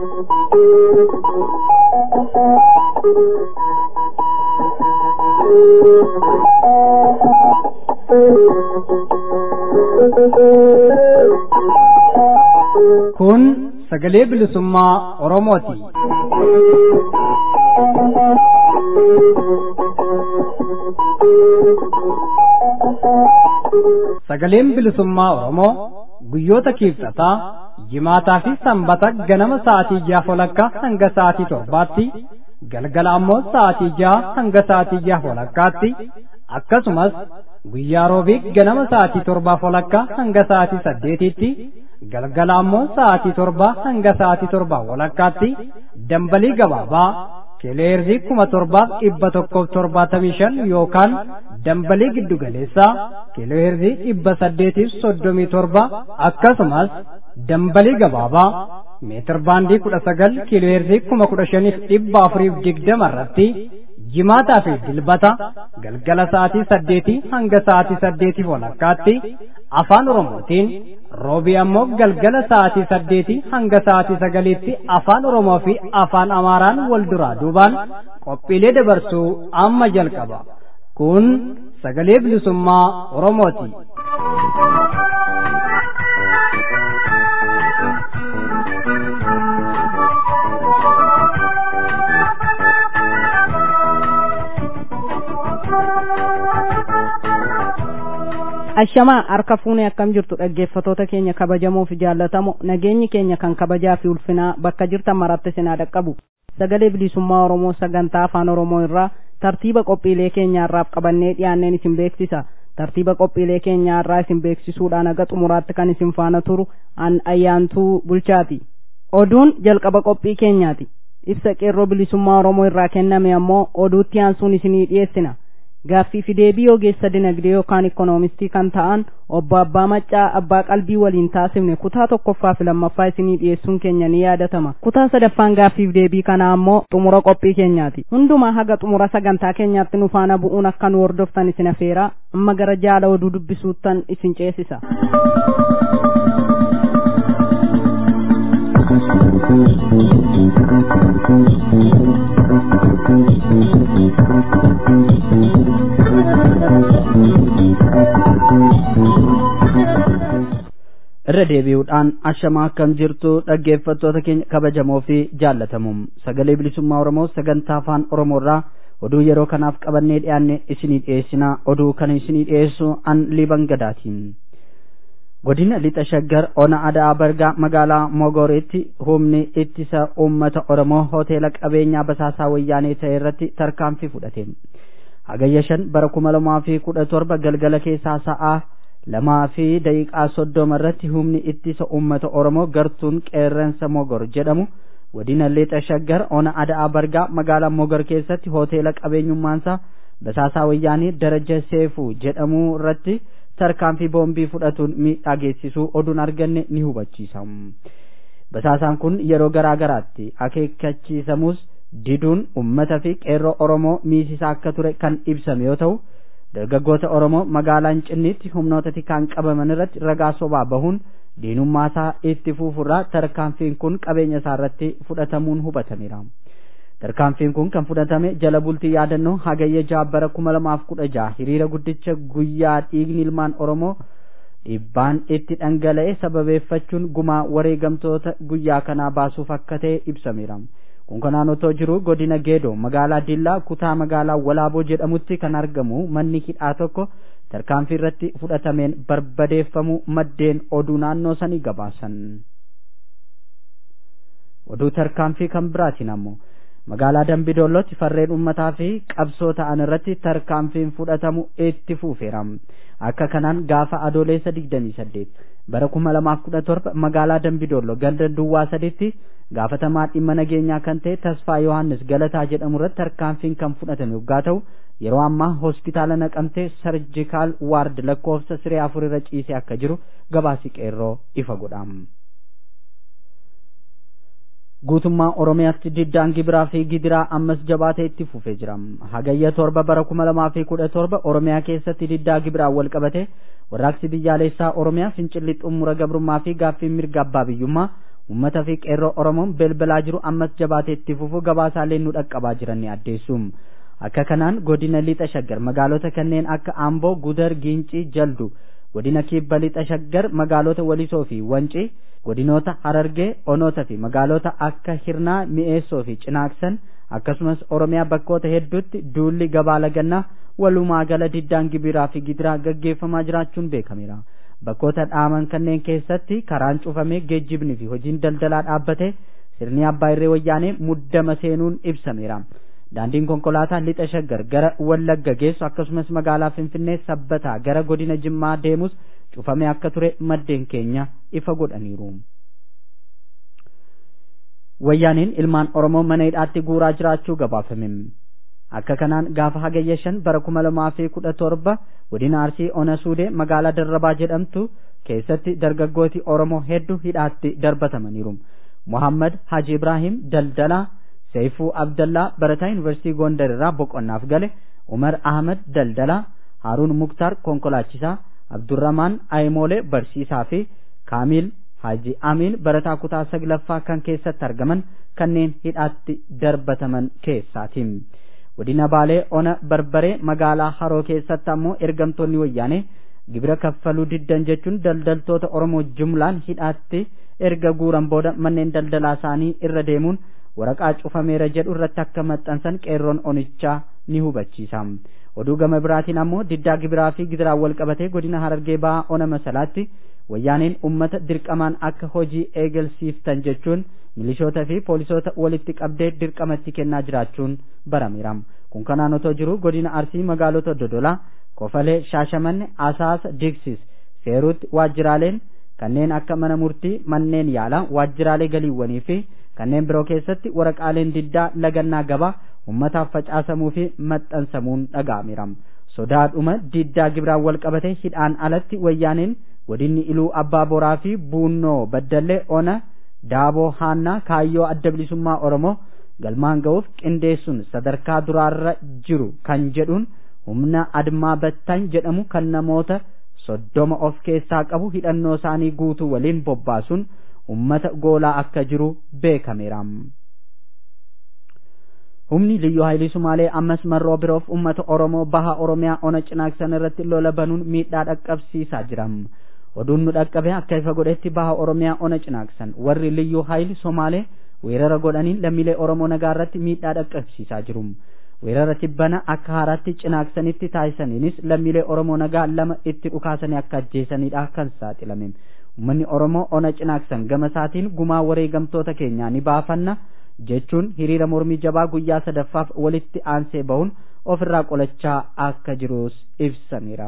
Kun sagalee bilisummaa Oromooti. Sagaleen bilisummaa Oromoo guyyoota kiibxataa jimaataa fi sanbata ganama sa'aatii ja'a walakkaa hanga sa'aatii torbaatti galgala ammoo sa'aatii ja'a hanga sa'aatii ja'a walakkaatti akkasumas guyyaa roobii ganama sa'aatii torbaa walakkaa hanga sa'aatii saddeetitti galgala ammoo sa'aatii torbaa hanga sa'aatii torbaa walakkaatti dambalii gabaabaa kileerzii kuma torbaaf dhibba tokkoof torbaatamii shan yookaan dambalii giddugaleessaa kileerzii dhibba saddeetiif soddomii torba akkasumas dambalii gabaabaa meetir baandii kudha sagal kileerzii kuma kudha shaniif dhibba afuriif digdama irratti jimaataa fi dilbata galgala sa'aatii saddeetii hanga sa'aatii saddeetiif walakkaatti afaan oromootiin roobii ammoo galgala sa'aatii saddeetii hanga sa'aatii sagaliitti afaan oromoo fi afaan amaaraan wal duraa duubaan qophiilee dabarsuu amma jalqaba kun sagalee bilisummaa oromooti. ashamaa harka fuunee akkam jirtu dhaggeeffatoota keenya kabajamoo fi jaallatamoo nageenyi keenya kan kabajaa fi ulfinaa bakka jirtan maratti sinaa dhaqqabu sagalee bilisummaa oromoo sagantaa afaan oromoo irraa tartiiba qophiilee keenyaarraaf qabannee dhiyaanneen isin beeksisa tartiiba qophiilee keenyaarraa isin beeksisuudhaan aga xumuraatti kan isin faana turu an ayyaantuu bulchaati oduun jalqaba qophii keenyaati ibsa qeerroo bilisummaa oromoo irraa kenname ammoo oduutti aansuun isinii dhiyeessina gaaffii fi deebii ogeessa dinagdee yookaan ikoonomistii kan ta'an obbo Abbaa Maccaa Abbaa Qalbii waliin taasifne kutaa tokkoffaa fi lammaffaa isinii dhiyeessuun keenya ni yaadatama. Kutaa sadaffaan gaaffii fi deebii kanaa ammoo xumura qophii keenyaati. Hundumaa haga xumura sagantaa keenyaatti nu faana bu'uun akka nu hordoftan isin afeera amma gara jaala oduu dubbisuuttan isin ceesisa. irra deebi'uudhaan ashamaa akkam jirtu dhaggeeffattoota keenya kabajamoo fi jaallatamuum sagalee bilisummaa oromoo sagantaa afaan oromoorraa oduu yeroo kanaaf qabannee dhiyaanne isinii dhiyeessina oduu kana isinii dhiyeessu an liban gadaatiin godina lixa shaggar ona adaa bargaa magaalaa mogoriitti humni ittisa uummata oromoo hoteela qabeenyaa basaasaa wayyaanee ta'e irratti tarkaanfii fudhate hagayya shan bara kuma lamaa fi kudha torba galgala keessaa sa'aa lamaa fi daqiiqaa soddoma irratti humni ittisa uummata oromoo gartuun qeerransa mogor jedhamu godina lixa shaggar ona adaa bargaa magaalaa mogor keessatti hoteela qabeenyummaansaa basaasaa wayyaanii daraja seefuu jedhamu irratti tarkaanfii boombii fudhatuun miidhaa geessisuu oduun arganne ni hubachiisa basaasaan kun yeroo garaa garaatti akeekkachiisamus diduun ummata fi qeerroo oromoo miisisaa akka ture kan ibsame yoo ta'u dargaggoota oromoo magaalaa Finfinneetti humnoota tikaan qabaman irratti ragaa sobaa bahuun diinummaasaa itti fuufurraa tarkaanfiin kun qabeenya isaa irratti fudhatamuun hubatameera. tarkaanfiin kun kan fudhatame jala bultii yaadannoo hagayya jaabbara kuma lamaaf kudha jaha hiriira guddicha guyyaa dhiigni ilmaan oromoo dhibbaan itti dhangala'e sababeeffachuun gumaa wareegamtoota guyyaa kanaa baasuuf akka ta'e ibsameera. kun kanaan otoo jiru godina geedoo magaalaa dillaa kutaa magaalaa walaaboo jedhamutti kan argamu manni hidhaa tokko tarkaanfii irratti fudhatameen barbadeeffamuu maddeen oduu naannoo sanii gabaasan oduu tarkaanfii kan biraatiin ammoo magaalaa dambidollootti farreen ummataa fi qabsoo ta'an irratti tarkaanfiin fudhatamu itti fufeera akka kanaan gaafa adoolessa digdamii saddeet bara kuma lamaaf kudha torba magaalaa dambidolloo ganda duwwaa saditti gaafatamaa dhimma nageenyaa kan ta'e tasfaa yohannis galataa jedhamu irratti tarkaanfiin kan fudhatame yoggaa ta'u yeroo ammaa hospitaala naqamtee sarjikaal waard lakkoofsa siree afur irra ciisee akka jiru gabaasi qeerroo ifa godham. guutummaa oromiyaatti diddaan gibiraa fi gidiraa ammas jabaatee itti fufee jira hagayya torba bara kuma lamaa fi kudha torba oromiyaa keessatti diddaa gibiraa wal qabate warraaqsi biyyaalessaa oromiyaa fincilli xumura gabrummaa fi gaaffiin mirga abbaa biyyummaa ummata fi qeerroo oromoon belbalaa jiru ammas jabaatee itti fufuu gabaasaalee nu dhaqqabaa jiran ni addeessu akka kanaan godina lixa shaggar magaalota kanneen akka amboo gudar giincii jaldu godina kibba lixa shaggar magaalota walisoo fi wancii godinoota harargee onoota fi magaalota akka hirnaa mi'eessoo fi cinaaksan akkasumas oromiyaa bakkoota hedduutti duulli gabaa lagannaa walumaa gala diddaan gibiraa fi gidiraa gaggeeffamaa jiraachuun beekameera bakkoota dhaaman kanneen keessatti karaan cufamee geejjibni fi hojiin daldalaa dhaabbate sirni abbaa irree wayyaanee muddama seenuun ibsameera daandiin konkolaataa lixa shaggar gara wallagga geessu akkasumas magaalaa finfinnee sabbataa gara godina jimmaa deemus cufamee akka ture maddeen keenya ifa godhaniiru. wayyaaniin ilmaan oromoo mana hidhaatti guuraa jiraachuu gabaafame akka kanaan gaafa hagayya shan bara kuma lamaa fi kudha torba godina arsii ona suudee magaalaa darrabaa jedhamtu keessatti dargaggooti oromoo hedduu hidhaatti darbatamaniiru muhammad haji ibraahim daldalaa seeyfuu abdallaa barataa yuunivarsiitii gondar irraa boqonnaaf gale umar ahmad daldalaa haaruun muktaar konkolaachisaa abdurramaan ayimoolee barsiisaa fi kaamiil haji amiin barataa kutaa saglaffaa kan keessatti argaman kanneen hidhaatti darbataman keessaati godina baalee ona barbaree magaalaa haroo keessatti ammoo ergamtoonni wayyaanee gibira kaffaluu diddan jechuun daldaltoota oromoo jumlaan hidhaatti erga guuran booda manneen daldalaa isaanii irra deemuun waraqaa cufameera jedhu irratti akka maxxansan qeerroon onichaa ni hubachiisa oduu gama biraatiin ammoo diddaa gibiraa fi gidiraan wal qabatee godina harargee ba'aa ona masalaatti wayyaaneen ummata dirqamaan akka hojii eegalsiiftan jechuun milishoota fi poolisoota walitti qabdee dirqamatti kennaa jiraachuun barameera kun kanaan otoo jiru godina arsii magaalota dodolaa kofalee shaashamanne asaasa digsis seeruutti waajjiraaleen kanneen akka mana murtii manneen yaalaa waajjiraalee galiiwwanii fi kanneen biroo keessatti waraqaaleen diddaa lagannaa gabaa ummataaf facaasamuu fi maxxansamuun dhaga'ameera sodaadhuma diddaa gibiraan wal qabate hidhaan alatti wayyaaneen godinni iluu abbaa boraa fi buunnoo baddallee ona daaboo haannaa kaayyoo adda bilisummaa oromoo galmaan ga'uuf qindeessuun sadarkaa duraarra jiru kan jedhuun humna admaa battaan jedhamu kan namoota soddoma of keessaa qabu hidhannoo isaanii guutuu waliin bobbaasuun ummata goolaa akka jiru beekameera. humni liyyuu haayilii sumaalee ammas marroo biroof ummata oromoo baha oromiyaa ona cinaaksan irratti lola banuun miidhaa dhaqqabsiisaa jira oduun nu dhaqqabe akka ifa godhetti baha oromiyaa ona cinaaksan warri liyyuu haayilii somaalee weerara godhaniin lammiilee oromoo nagaa irratti miidhaa dhaqqabsiisaa jiru weerara tibbana akka haaraatti cinaaksanitti taasisaniinis lammiilee oromoo nagaa lama itti dhukaasanii akka ajjeesanidha kan saaxilame ummanni oromoo ona cinaaksan gama isaatiin gumaa wareegamtoota keenyaa ni baafanna jechuun hiriira mormii jabaa guyyaa sadaffaaf walitti aansee bahuun ofirraa qolachaa akka jirus ibsameera.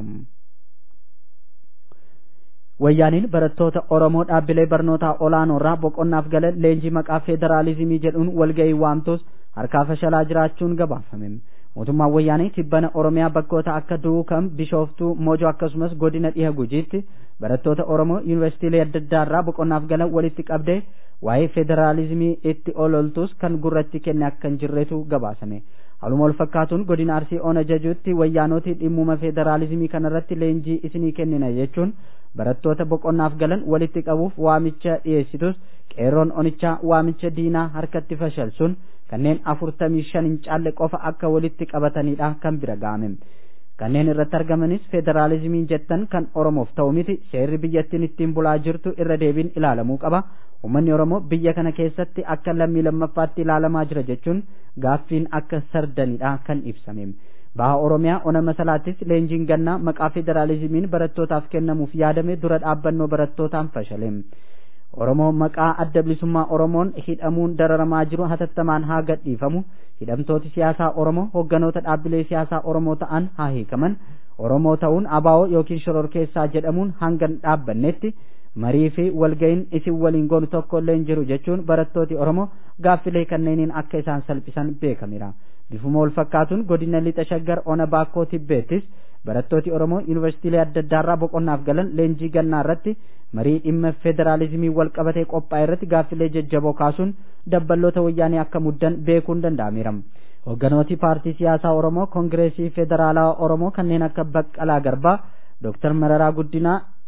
wayyaaniin barattoota oromoo dhaabbilee barnootaa olaanoo irraa boqonnaaf galan leenjii maqaa federaalizimii jedhuun walga'ii waamtus harkaa fashalaa jiraachuun gabaafame mootummaan wayyaanii tibbana oromiyaa bakkoota akka duukam bishooftuu moojoo akkasumas godina dhiha gujiitti barattoota oromoo yuunivarsiitiilee adda addaa irraa boqonnaaf galan walitti qabdee waa'ee federaalizimii itti ololtus kan gurratti kenne akka hin jirretu gabaasame haaluma wal fakkaatuun godina arsii ona jajuutti wayyaanoti dhimmuma federaalizimii kanarratti leenjii isinii kennina jechuun barattoota boqonnaaf galan walitti qabuuf waamicha dhiyeessitus qeerroon onichaa waamicha diinaa harkatti fashalsuun kanneen afurtamii shan hin caalle qofa akka walitti qabatanidha kan bira ga'ame kanneen irratti argamanis federaalizimiin jettan kan oromoof ta'u miti seerri biyyattiin ittiin bulaa jirtu irra deebiin ilaalamuu qaba ummanni oromoo biyya kana keessatti akka lammii lammaffaatti ilaalamaa jira jechuun gaaffiin akka sardanidha kan ibsame baha oromiyaa ona masalaattis leenjiin gannaa maqaa federaalizimiin barattootaaf kennamuuf yaadame dura dhaabbannoo barattootaan fashale oromoo maqaa adda bilisummaa oromoon hidhamuun dararamaa jiru hatattamaan haa gadhiifamu hidhamtooti siyaasaa oromoo hogganoota dhaabbilee siyaasaa oromoo ta'an haa hiikaman oromoo ta'uun abaa'oo yookiin shororkeessaa jedhamuun hanga hin dhaabbannetti marii fi walga'iin isin waliin goonu tokko illee hin jiru jechuun barattooti oromoo gaaffilee kanneeniin akka isaan salphisan beekameera bifuma wal fakkaatuun godina lixa shaggar ona baakkoo tibbeettis barattooti oromoo yuunivarsiitiilee adda addaarraa boqonnaaf galan leenjii gannaa irratti marii dhimma federaalizimii wal qabatee qophaa'e irratti gaaffilee jajjaboo kaasuun dabballoota wayyaanii akka muddan beekuun danda'ameera hogganooti paartii siyaasaa oromoo kongireesii federaalaa oromoo kanneen akka baqqalaa garbaa dooktar mararaa guddinaa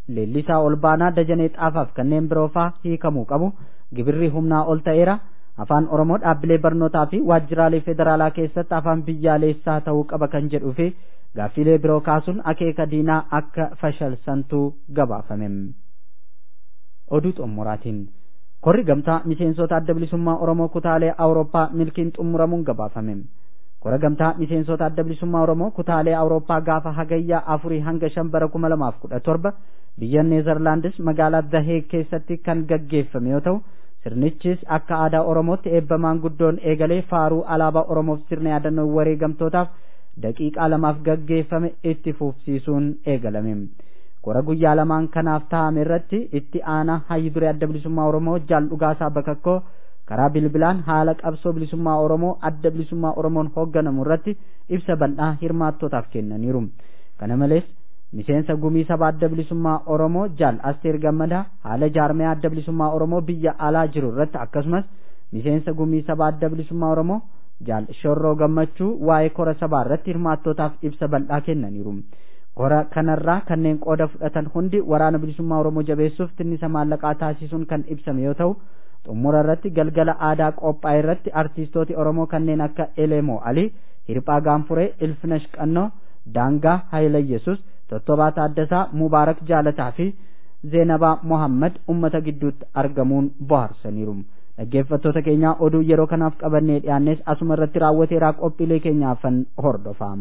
leellisaa ol baanaa dajanee xaafaaf kanneen biroo faa hiikamuu qabu gibirri humnaa ol ta'eera afaan oromoo dhaabbilee barnootaa fi waajjiraalee federaalaa keessatti afaan biyyaalessaa ta'uu qaba kan jedhuu fi gaaffiilee biroo kaasuun akeeka diinaa akka fashalsantuu gabaafame oduu xumuraatiin korri gamtaa miseensota adda bilisummaa oromoo kutaalee awurooppaa milkiin xumuramuun gabaafame kora gamtaa miseensota adda bilisummaa oromoo kutaalee awurooppaa gaafa hagayyaa afurii hanga shan bara kuma lamaaf kudha torba biyya neezerlaandis magaalaa dahee keessatti kan gaggeeffame yoo ta'u sirnichis akka aadaa oromootti eebba maanguddoon eegalee faaruu alaabaa oromoof sirna yaadannoo wareegamtootaaf daqiiqaa lamaaf gaggeeffame itti fufsiisuun eegalame kora guyyaa lamaan kanaaf taa'ame irratti itti aanaa hayyi duree adda bilisummaa oromoo jaal dhugaasaa bakakkoo karaa bilbilaan haala qabsoo bilisummaa oromoo adda bilisummaa oromoon hoogganamu irratti ibsa bal'aa hirmaattootaaf kennaniiru kana malees miseensa gumii saba adda bilisummaa oromoo jaal asteer gammadaa haala jaarmee adda bilisummaa oromoo biyya alaa jiru irratti akkasumas miseensa gumii saba adda bilisummaa oromoo jaal shorroo gammachuu waa'ee kora sabaa irratti hirmaattootaaf ibsa bal'aa kennaniiru kora kanarraa kanneen qooda fudhatan hundi waraana bilisummaa oromoo jabeessuuf tinnisa maallaqaa taasisuun kan ibsame yoo ta'u xumura irratti galgala aadaa qophaa'e irratti artiistooti oromoo kanneen akka elemoo alii hirphaa gaanfuree ilfinash qannoo daangaa hayilayyesus tottobaa taaddasaa mubaarak jaalataa fi zeenabaa mohammad ummata gidduutti argamuun bohaarsaniiru dhaggeeffattoota keenyaa oduu yeroo kanaaf qabannee dhiyaannes asuma irratti raawwateeraa qophiilee keenyaafan hordofaa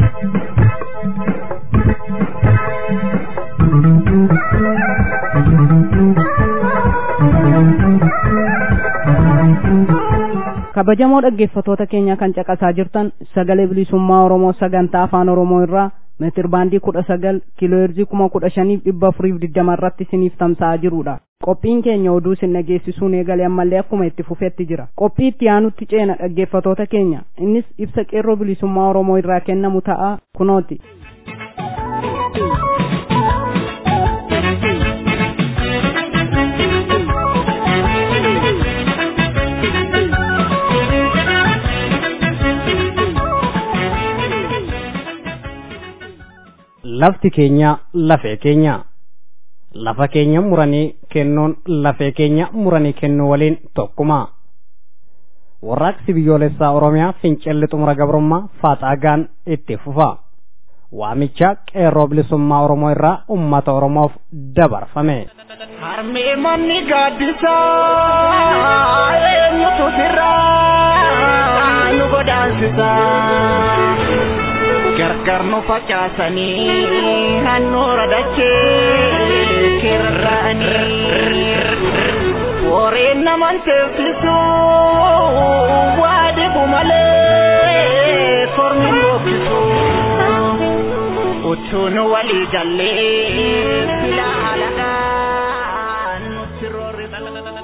kabajamoo dhaggeeffatoota keenya kan caqasaa jirtan sagalee bilisummaa oromoo sagantaa afaan oromoo irraa meetir baandii kudha sagal kiilooheerzii kuma kudha shaniif dhibba afuriif digdama irratti isiniif tamsa'aa jirudha qophiin keenya oduu isin dhageessisuun eegalee ammallee akkuma itti fufetti jira qophii itti aanutti ceena dhaggeeffatoota keenya innis ibsa qeerroo bilisummaa oromoo irraa kennamu ta'a kunooti. lafti keenya lafee keenya lafa keenya muranii kennuun lafee keenya muranii kennuu waliin tokkuma warraaqsi biyyoolessaa oromiyaa fincilli xumura gabrummaa faaxaagaan itti fufa waamicha qeerroo bilisummaa oromoo irraa ummata oromoof dabarfame harmee manni gaaddisaa eenyutu sirraa nu godaansisaa gargar nu facaasanii handhuura dachee kirra'anii warreen naman teessisu waa dhibu malee kormi boobbisu utuu nu walii gallee silaa halagaan nutti roorrisu.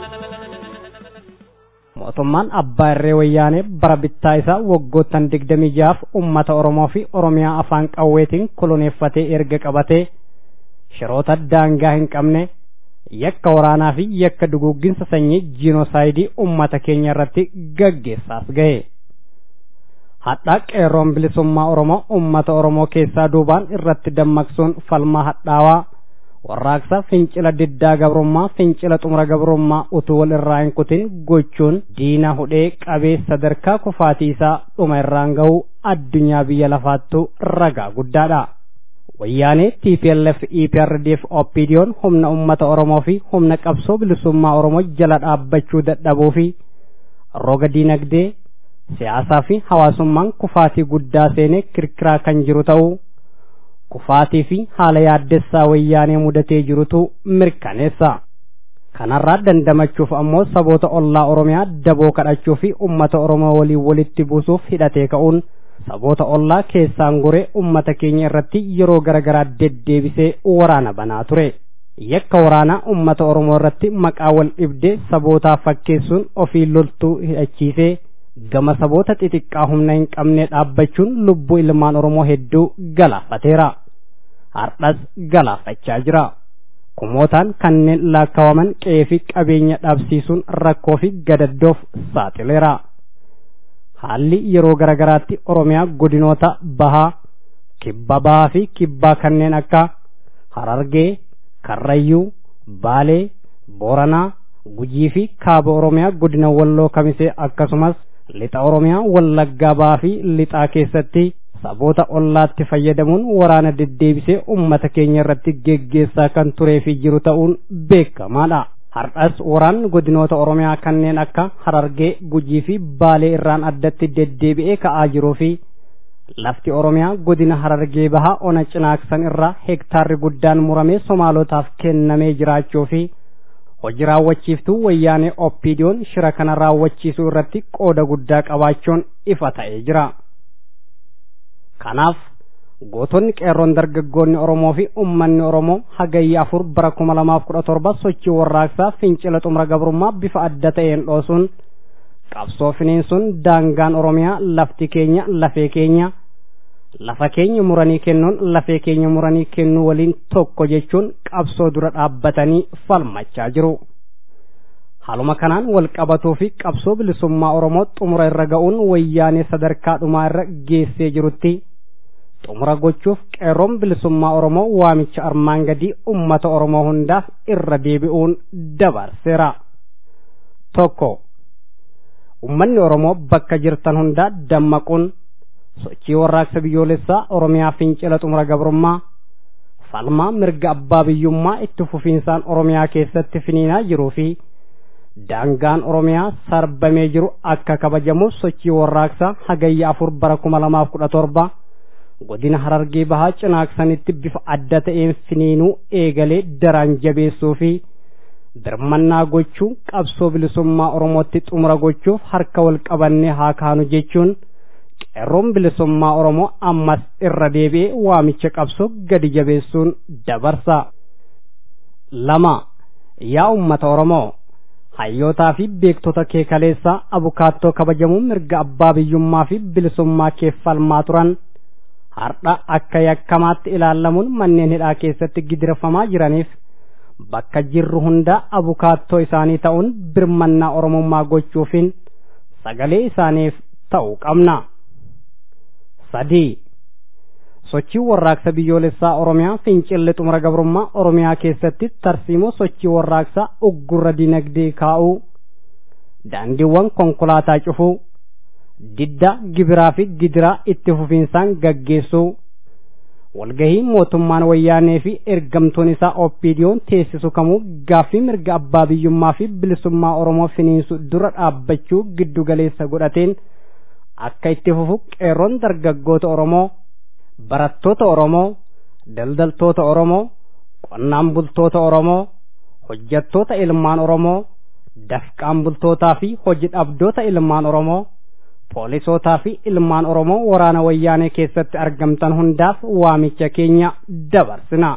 mootummaan abbaa irree wayyaanee bara bittaa isaa waggoottan digdamii jaaf ummata oromoo fi oromiyaa afaan qawweetiin koloneeffatee erga qabatee shiroota daangaa hin qabne yakka waraanaa fi yakka duguugginsa sanyii jiinosaayidii ummata keenya irratti gaggeessaas gahe hadhaa qeerroon bilisummaa oromoo ummata oromoo keessaa duubaan irratti dammaqsuun falmaa hadhaawaa warraaqsa fincila diddaa gabrummaa fincila xumura gabrummaa utuu wal irraa hin kutin gochuun diina hudhee qabee sadarkaa kufaatii isaa dhuma irraan ga'u addunyaa biyya lafaattu ragaa guddaadha. wayyaanee TPLF EPRDF OPDO'n humna ummata Oromoo fi humna qabsoo bilisummaa Oromoo jala dhaabbachuu dadhabuu fi roga diinagdee siyaasaa fi hawaasummaan kufaatii guddaa seenee kirkiraa kan jiru ta'uu kufaatii fi haala yaaddessaa wayyaanee mudatee jirutu mirkaneessa. Kanarraa dandamachuuf ammoo saboota ollaa Oromiyaa daboo kadhachuu fi ummata Oromoo waliin walitti buusuuf hidhatee ka'uun saboota ollaa keessaan goree ummata keenya irratti yeroo garaagaraa deddeebisee waraana banaa ture. Yakka waraanaa ummata Oromoo irratti maqaa wal dhibdee sabootaa fakkeessuun ofii loltuu hidhachiisee gama saboota xixiqqaa humna hin qabne dhaabbachuun lubbuu ilmaan Oromoo hedduu galaafateera. Hardhas galaafachaa jira. Kumootaan kanneen laakkawaman qe'ee fi qabeenya dhabsiisuun rakkoo fi gadaddoof saaxileera. Haalli yeroo garaagaraatti Oromiyaa godinoota bahaa, kibba bahaa fi kibbaa kanneen akka Harargee, karrayyuu baalee booranaa gujii fi kaaba oromiyaa godina walloo kamisee akkasumas lixa oromiyaa wallaggaa baa fi lixaa keessatti saboota ollaatti fayyadamuun waraana deddeebisee ummata keenya irratti geggeessaa kan turee fi jiru ta'uun beekamaadha. Har'as waraanni godinoota oromiyaa kanneen akka harargee gujii fi baalee irraan addatti deddeebi'ee ka'aa jiruu fi lafti oromiyaa godina harargee bahaa ona cinaaksan irraa hektaarri guddaan muramee somaalotaaf kennamee jiraachuu fi hojii raawwachiiftuu wayyaanee oppiidiyoon shira kana raawwachiisuu irratti qooda guddaa qabaachuun ifa ta'ee jira. Kanaaf gootonni qeerroon dargaggoonni Oromoo fi uummanni Oromoo hagayya afur bara kuma lamaaf kudha torba sochii warraaqsaa fincila xumura gabrummaa bifa adda ta'een dhoosuun qabsoo finiinsuun daangaan Oromiyaa lafti keenya lafee keenya lafa keenya muranii kennuun lafee keenya muranii kennuu waliin tokko jechuun qabsoo dura dhaabbatanii falmachaa jiru. Haaluma kanaan wal qabatuu fi qabsoo bilisummaa Oromoo xumura irra ga'uun wayyaanee sadarkaa dhumaa irra geessee jirutti xumura gochuuf qeerroon bilisummaa Oromoo waamicha armaan gadii ummata Oromoo hundaaf irra deebi'uun dabarseera. Tokko ummanni Oromoo bakka jirtan hundaa dammaquun sochii warraaqsa biyyoolessaa Oromiyaa fincila xumura gabrummaa falmaa mirga abbaa biyyummaa itti fufiinsaan Oromiyaa keessatti finiinaa jiruu fi daangaan Oromiyaa sarbamee jiru akka kabajamuuf sochii warraaqsaa hagayya afur bara kuma lamaaf kudha torba godina harargee bahaa cinaaksanitti bifa adda ta'een finiinuu eegalee daraan jabeessuu fi birmannaa gochuu qabsoo bilisummaa Oromootti xumura gochuuf harka wal qabannee haa kaanu jechuun qeerroon bilisummaa Oromoo ammas irra deebi'ee waamicha qabsoo gadi jabeessuun dabarsa. lama yaa ummata Oromoo hayyootaa fi beektota kee kaleessaa abukaattoo kabajamuu mirga abbaa biyyummaa fi bilisummaa kee falmaa turan har'a akka yakkamaatti ilaallamuun manneen hidhaa keessatti gidirfamaa jiraniif bakka jirru hunda abukaattoo isaanii ta'uun birmannaa oromummaa gochuufiin sagalee isaaniif ta'uu qabna. sadii sochii warraaqsa biyyoolessaa oromiyaa fincilli xumura gabrummaa oromiyaa keessatti tarsiimoo sochii warraaqsaa uggurra dinagdee kaa'uu daandiiwwan konkolaataa cufuu didda gibiraa fi gidiraa itti fufiinsaan gaggeessuu walgahii mootummaan wayyaanee fi ergamtoon isaa oppiidiyoon teessisu kamuu gaaffii mirga abbaa biyyummaa fi bilisummaa oromoo finiinsu dura dhaabbachuu giddu galeessa godhateen akka itti fufu qeerroon dargaggoota oromoo barattoota oromoo daldaltoota oromoo qonnaan bultoota oromoo hojjattoota ilmaan oromoo dafqaan bultootaa fi hojii dhabdoota ilmaan oromoo poolisootaa fi ilmaan oromoo waraana wayyaanee keessatti argamtan hundaaf waamicha keenya dabarsina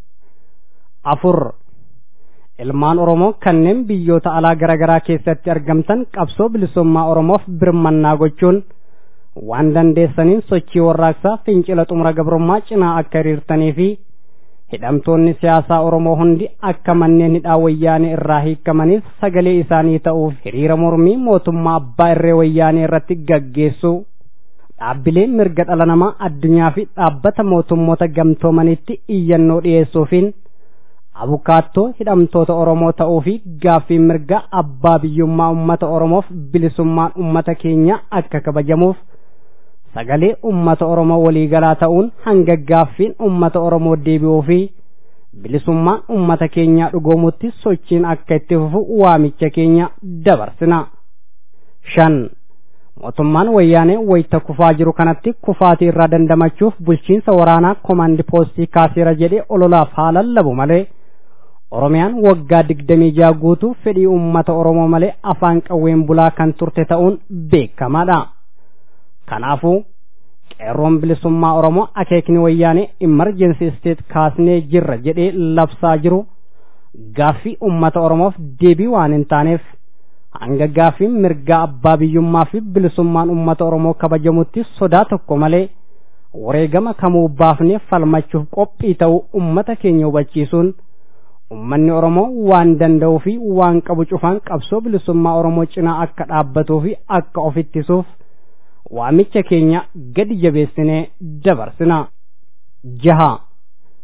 afur ilmaan oromoo kanneen biyyoota alaa garaagaraa keessatti argamtan qabsoo bilisummaa oromoof birmannaa gochuun waan dandeessaniin sochii warraaqsaa fincila xumura gabrummaa cinaa akka hiriirtanii fi hidhamtoonni siyaasaa oromoo hundi akka manneen hidhaa wayyaanee irraa hiikamaniif sagalee isaanii ta'uuf hiriira mormii mootummaa abbaa irree wayyaanee irratti gaggeessu dhaabbilee mirga dhala namaa addunyaa fi dhaabbata mootummoota gamtoomanitti iyyannoo dhiyeessuufiin abukaattoo hidhamtoota oromoo ta'uu fi gaaffii mirga abbaa biyyummaa ummata oromoof bilisummaan ummata keenya akka kabajamuuf sagalee ummata oromoo waliigalaa ta'uun hanga gaaffiin ummata oromoo deebi'uu fi bilisummaan ummata keenyaa dhugoomutti sochiin akka itti fufu waamicha keenya dabarsina. shan mootummaan wayyaanee wayita kufaa jiru kanatti kufaatii irraa dandamachuuf bulchiinsa waraanaa koomaandi poostii kaaseera jedhee ololaaf haa lallabu malee oromiyaan waggaa digdamii jaha guutuu fedhii ummata oromoo malee afaan qawween bulaa kan turte ta'uun beekamaadha. kanaafuu qeerroon bilisummaa oromoo akeekni wayyaanee imarjensi isteet kaasnee jirra jedhee labsaa jiru gaaffii ummata oromoof deebii waan hin taaneef hanga gaaffiin mirgaa abbaa biyyummaa fi bilisummaan ummata oromoo kabajamutti sodaa tokko malee wareegama kamuu baafnee falmachuuf qophii ta'uu ummata keenya hubachiisuun ummanni oromoo waan danda'uu fi waan qabu cufaan qabsoo bilisummaa oromoo cinaa akka dhaabbatuu fi akka of ittisuuf waamicha keenya gadi jabeessinee dabarsina jaha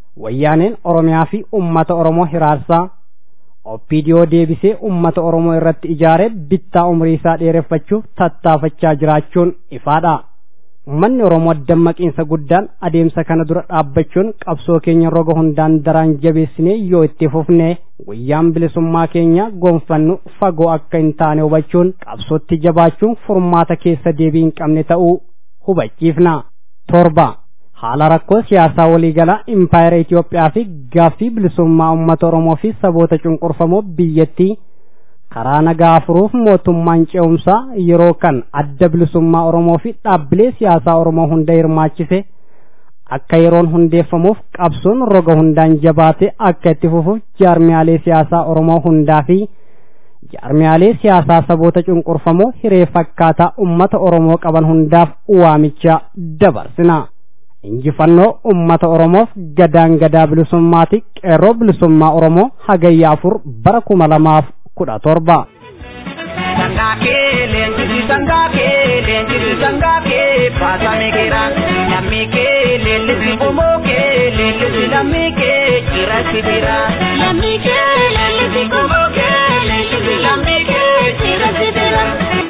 wayyaaneen oromiyaa fi ummata oromoo hiraarsaa oppidiyoo deebisee ummata oromoo irratti ijaare bittaa umrii isaa dheereffachuuf tattaafachaa jiraachuun ifaadha ummanni oromoo dammaqiinsa guddaan adeemsa kana dura dhaabbachuun qabsoo keenya roga hundaan daraan jabeessinee yoo itti fufne guyyaan bilisummaa keenya gonfannu fagoo akka hin taane hubachuun qabsootti jabaachuun furmaata keessa deebii hin qabne ta'uu hubachiifna torba haala rakkoo siyaasaa waliigalaa impaayera Itoophiyaa fi gaaffii bilisummaa uummata Oromoo fi saboota cunqurfamoo biyyattii karaa nagaa furuuf mootummaan ce'umsaa yeroo kan adda bilisummaa Oromoo fi dhaabbilee siyaasaa Oromoo hunda hirmaachise akka yeroon hundeeffamuuf qabsoon roga hundaan jabaate akka itti fufuuf jaarmiyaalee siyaasaa Oromoo hundaa fi jaarmiyaalee siyaasaa saboota cunqurfamoo hiree fakkaataa ummata Oromoo qaban hundaaf waamicha dabarsina. injifannoo ummata oromoof gadaan gadaa bilisummaati qeerroo bilisummaa oromoo hagayya afur bara kuma lamaaf kudha torba. Sangaakee leenjisi sangaakee leenjisi sangaakee baasame keera lammii kee leellisi qomoo kee leellisi lammii kee cirasi bira. Lammii kee leellisi qomoo kee leellisi lammii kee cirasi bira.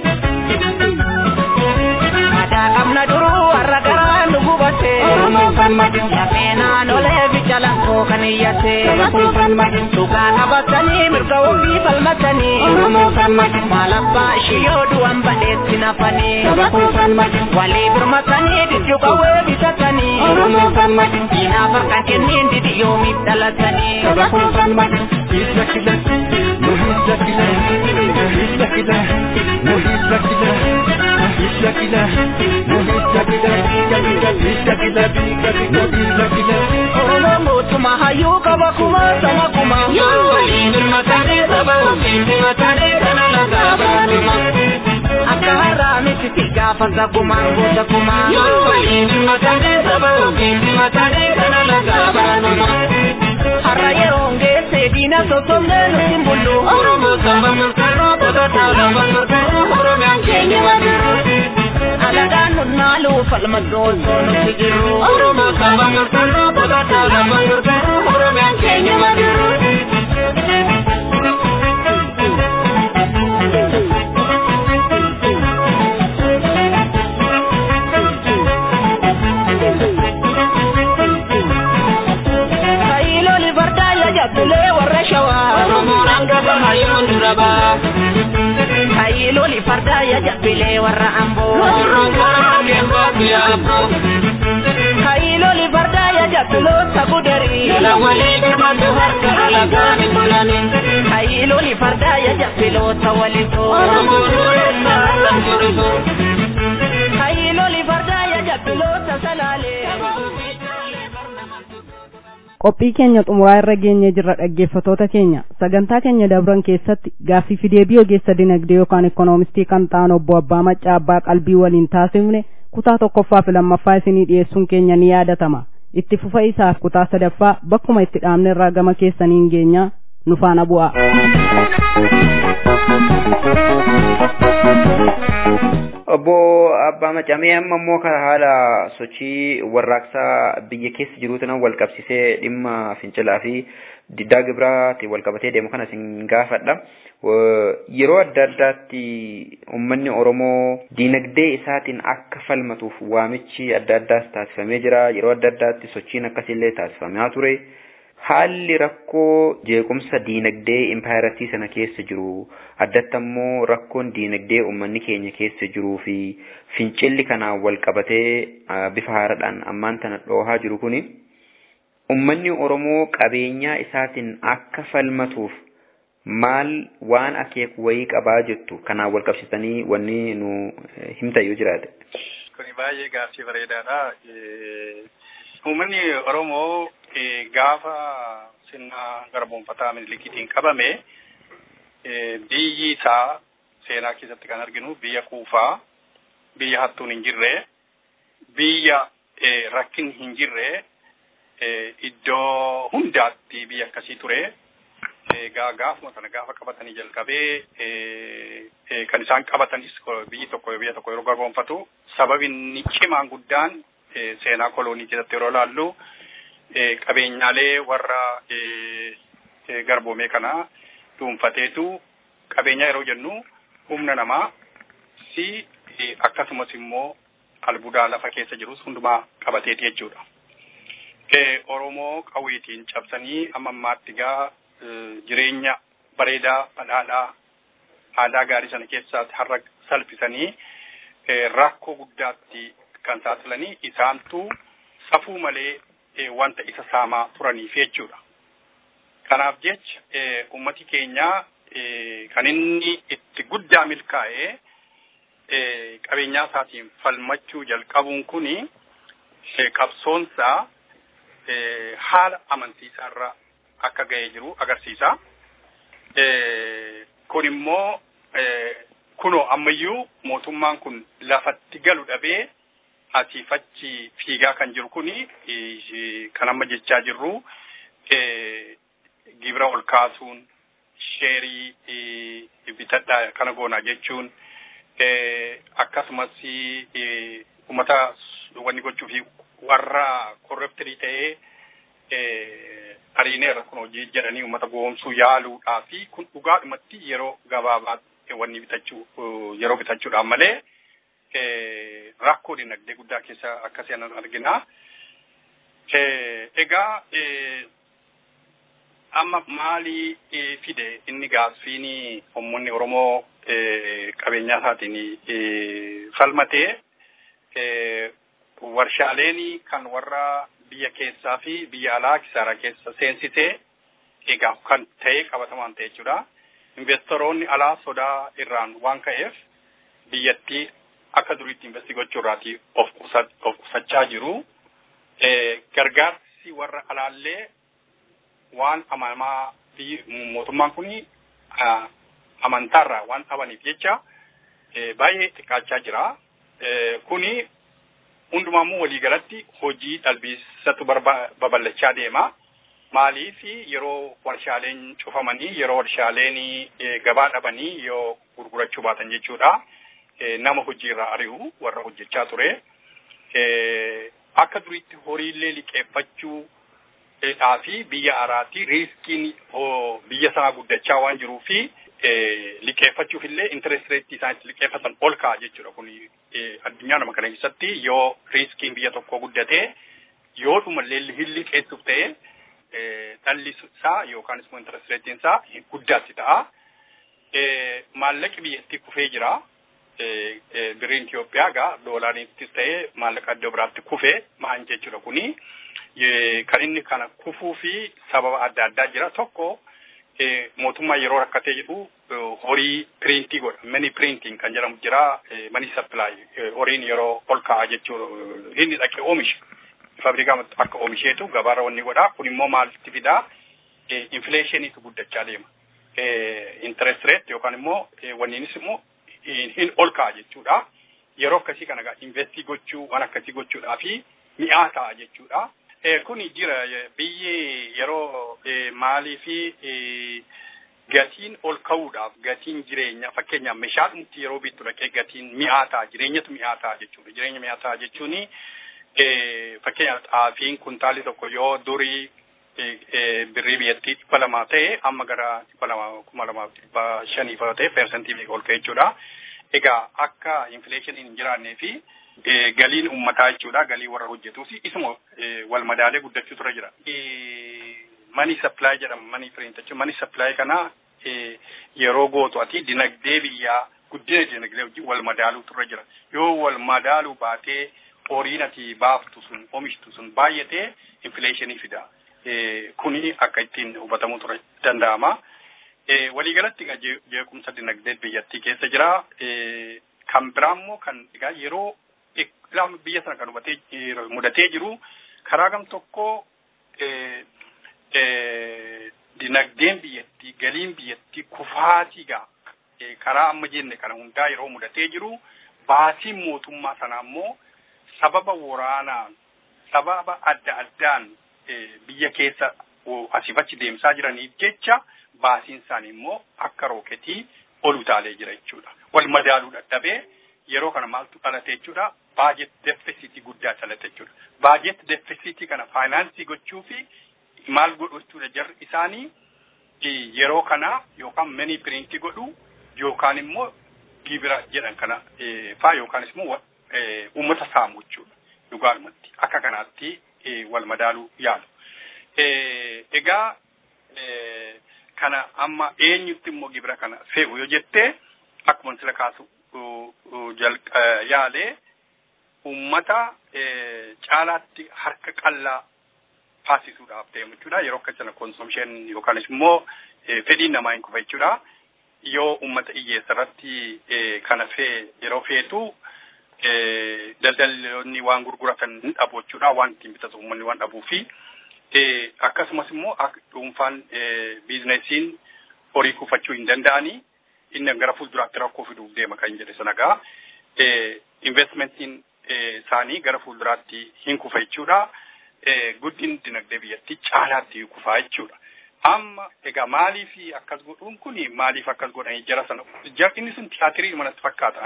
Madaa qabna duruu har'a garaa nu gubate. Oromoo falmati. Lafeenaa nolee bicha lakkoo kan iyyate. Oromoo falmati. Dhugaa qabatanii mirga ofii falmatanii. Oromoo falmati. Maalabbaa ishii yoo du'an badheetti nafanii. Oromoo falmati. Walii birmatanii didduu qawwee bitatanii. Oromoo falmati. Diinaaf harka kenniin didi yoomiif dhalatanii. Oromoo falmati. Hidda kila. Nu hidda kila. Hidda kila. Nu hidda kila. Hidda kila. Nu hidda kila. Hidda kila. Nu hidda kila. Oromoo mootummaa hayyuu qaba kuma sama kuma. Yoo waliin birmatanii saba ofiin birmatanii kana lagaa baanuma. Akka har'aa miti si gaafa sagumaan gosa kuma. Yoo waliin birmatanii saba ofiin birmatanii kana lagaa baanuma. Har'a yeroo geesse diina sossobnee nuti hin bullu. Oromoo saba murteeroo qotataa lafa murteeroo Oromiyaan keenya madiru. Alagaan nunnaalu falmadoo osoo nuti jiru. Oromoo saba murteeroo qotataa lafa murteeroo Oromiyaan keenya madiru. Kaayiloli fardaa ya jabbilee warra shawaa. Oromoo hangaba hayyoon dura baa. Kaayiloli fardaa ya jabbilee warra amboo. Oromoo gara hangeen baabbiyaa amboo. Kaayiloli fardaa ya jabbiloota gudarii. Jala walii birmatu harka alagaan hin bulanii. Kaayiloli fardaa ya jabbiloota walisoo. Oromoo dureessa harkaan turisoo. Kaayiloli fardaa ya jabbiloota salaalee. qophii keenya xumuraa irra geenye jirra dhaggeeffatoota keenya sagantaa keenya dabran keessatti gaaffii fi deebii ogeessa dinagdee yookaan ikoonomistii kan ta'an obbo abbaa maccaa abbaa qalbii waliin taasifne kutaa tokkoffaa fi lammaffaa isinii dhiyeessuun keenya ni yaadatama itti fufa isaaf kutaa sadaffaa bakkuma itti dhaabne irraa gama keessaniin geenya nu faana bu'a. obbo abbaa macamee amma immoo karaa haala sochii warraaqsaa biyya keessa jiruutiin wal qabsisee dhimma fincilaa fi diddaa gibiraatiin wal qabatee deemu kana isin gaafadha. Yeroo adda addaatti uummanni Oromoo diinagdee isaatiin akka falmatuuf waamichi adda addaas taasifamee jira. Yeroo adda addaatti sochiin akkasiillee taasifamaa ture. Haalli rakkoo jeequmsa diinagdee impaayiratii sana keessa jiru addatti ammoo rakkoon diinagdee uummanni keenya keessa jiruu fi fincilli kanaan wal qabatee bifa haaraadhaan ammaan tana dhoohaa jiru kuni uummanni Oromoo qabeenyaa isaatiin akka falmatuuf maal waan akeeku wayii qabaa jettu kanaan wal qabsitanii wanni nu himta yoo jiraate. Kuni baay'ee gaaffii bareedaadha. Uummanni Oromoo gaafa sirna garboonfataa minilikiitiin qabame biyyi isaa seenaa keessatti kan arginu biyya kuufaa, biyya hattuun hin jirre, biyya rakkin hin jirre, iddoo hundaatti biyya akkasii ture. Egaa gaafuma kana gaafa qabatanii jalqabee kan isaan qabatanis biyyi tokko biyya tokko yeroo garboonfatu sababni cimaan guddaan seenaa koloonii keessatti yeroo laallu qabeenyaalee warra garboomee kana dhuunfateetu qabeenya yeroo jennu humna namaa si akkasumas immoo albuudaa lafa keessa jirus hundumaa qabateeti jechuudha. Oromoo qawweetiin cabsanii amma ammaatti gaa jireenya bareedaa badhaadhaa aadaa gaarii sana keessaatti har'a salphisanii rakkoo guddaatti kan saaxilanii isaantu safuu malee wanta isa saamaa turaniif jechuudha. Kanaaf jecha ummati keenya kan inni itti guddaa milkaa'ee qabeenyaa isaatiin falmachuu jalqabuun kuni qabsoonsaa haala amansiisaarra akka ga'ee jiru agarsiisa. Kun immoo kunoo ammayyuu mootummaan kun lafatti galu dhabee asiif achi fiigaa kan jiru kuni kan amma jechaa jirru gibira ol kaasuun sheerii bitadhaa kana goonaa jechuun akkasumas uummata wanni gochuu fi warra korreptirii ta'ee ariineerra kun hojii jedhanii uummata goomsuu yaaluudhaa fi kun dhugaadhumatti yeroo gabaabaa wanni bitachuu yeroo bitachuudhaan malee rakkoo dinagdee guddaa keessa akkasii anan argina. Egaa amma maali fide inni gaaffiin uummanni Oromoo qabeenyaa isaatiin falmatee warshaaleen kan warra biyya keessaa fi biyya alaa kisaaraa keessa seensisee egaa kan ta'e qabatamaan ta'e jechuudha. Investoroonni alaa sodaa irraan waan ka'eef biyyattii akka duriitti investi gochuurraati of qusachaa jiru. Gargaarsi warra alaallee waan amanamaa mootummaan kun amantaarraa waan dhabaniif jecha baay'ee xiqqaachaa jira. Kuni hundumaammoo waliigalatti hojii dhalbiisatu babal'achaa deema. Maaliif yeroo warshaaleen cufamanii yeroo warshaaleen gabaa dhabanii yoo gurgurachuu baatan jechuudha. Nama hojiirraa ari'u warra hojjechaa ture. Akka duriitti horiillee liqeeffachuu fi biyya araatti riiskiin biyya sanaa guddachaa waan jiruu fi liqeeffachuuf illee interest rate isaan itti liqeeffatan ol ka'a jechuudha. Kun addunyaa nama kana keessatti yoo riiskiin biyya tokkoo guddatee yoo dhumallee hin liqeessuuf ta'e dhalli isaa yookaan immoo interest rate isaa guddaatti ta'a. Maallaqi biyyattii kufee jira. Birriin Itoophiyaa gaa doolaariittis ta'e maallaqa iddoo biraatti kufee maal jechuudha kuni. Kan inni kana kufuu fi sababa adda addaa jira. Tokko mootummaa yeroo rakkatee jedhu horii piriintii godha. Mani piriintiin kan jedhamu jira. Mani sappilaay horiin yeroo ol ka'a jechuudha. Inni dhaqee oomisha. Faabirikaa akka oomisheetu gabaarra wanni godha. Kun immoo maalitti fidaa? Infileeshiniitu guddachaa deema. Interest rate yookaan immoo wanniinis immoo hin ol ka'a jechuudha. Yeroo akkasii kana egaa investii gochuu waan akkasii gochuudhaa fi mi'aa ta'a jechuudha. Kuni jira biyyi yeroo maalii fi gatiin ol ka'uudhaaf gatiin jireenya fakkeenyaaf meeshaadhumti yeroo bittu dhaqee gatiin mi'aa ta'a jireenyatu mi'aa ta'a jechuudha. Jireenya mi'aa ta'a jechuun fakkeenyaaf xaafiin kuntaalli tokko yoo durii birrii biyyattii dhibba lamaa ta'e amma gara dhibba lamaa kuma lamaaf dhibba shanii fa'aa ta'e persentii meeqa ol ka'e jechuudha. Egaa akka infleeshiniin hin jiraannee fi galiin uummataa jechuudha galii warra hojjetuus isuma wal madaalee guddachuu tura jira. Mani sappilaay jedhama mani piriint jechuun mani sappilaay kana yeroo gootu ati dinagdee biyyaa guddina dinagdee wajjin wal madaaluu turre jira. Yoo wal madaaluu baatee horiin ati baaftu sun oomishtu sun baay'atee infleeshinii fida. Kuni akka ittiin hubatamuu ture danda'ama. Waliigalatti jeequmsa dinagdee biyyattii keessa jira. Kan biraa immoo kan egaa yeroo biyya sana kan hubatee mudatee jiru karaa gam tokko dinagdeen biyyattii galiin biyyattii kufaatii gaa karaa amma jenne kana hundaa yeroo mudatee jiru baasiin mootummaa sanaa immoo sababa waraanaan sababa adda addaan biyya keessa asiif achi deemsaa jiraniif jecha baasiin isaanii immoo akka rooketii ol utaalee jira jechuudha. Wal madaaluu dadhabee yeroo kana maaltu dhalate jechuudha baajet defisiitii guddaa dhalate jechuudha. Baajet defisiitii kana faayinaansii gochuu fi maal godhu jechuudha jarri isaanii yeroo kana yookaan manii piriintii godhu yookaan immoo gibira jedhan kana faa yookaanis immoo uummata saamu jechuudha. Dhugaadhumatti akka kanaatti wal madaaluu yaalu. Egaa kana amma eenyutti immoo gibira kana fe'u yoo jettee akkuma sila kaasu yaalee uummata caalaatti harka qallaa taasisuudhaaf deemu jechuudha. Yeroo akka sana konsoomshin yookaanis immoo fedhiin namaa hin kufa jechuudha. Yoo uummata hiyyeessa irratti kana fee yeroo feetu daldaltoonni waan gurguratan hin dhabu jechuudha. Waan ittiin bitatu uummanni waan dhabuu fi akkasumas immoo dhuunfaan biizinesiin horii kuufachuu hin danda'anii inni gara fuulduraatti rakkoo fiduuf deema kan jedhe sanagaa investmentiin isaanii gara fuulduraatti hin kufa jechuudha. Guddin dinagdee biyyattii caalaatti kufaa jechuudha. Amma egaa maaliif akkas godhuun kun maaliif akkas godhanii jara sana inni sun tiyaatirii manatti fakkaata.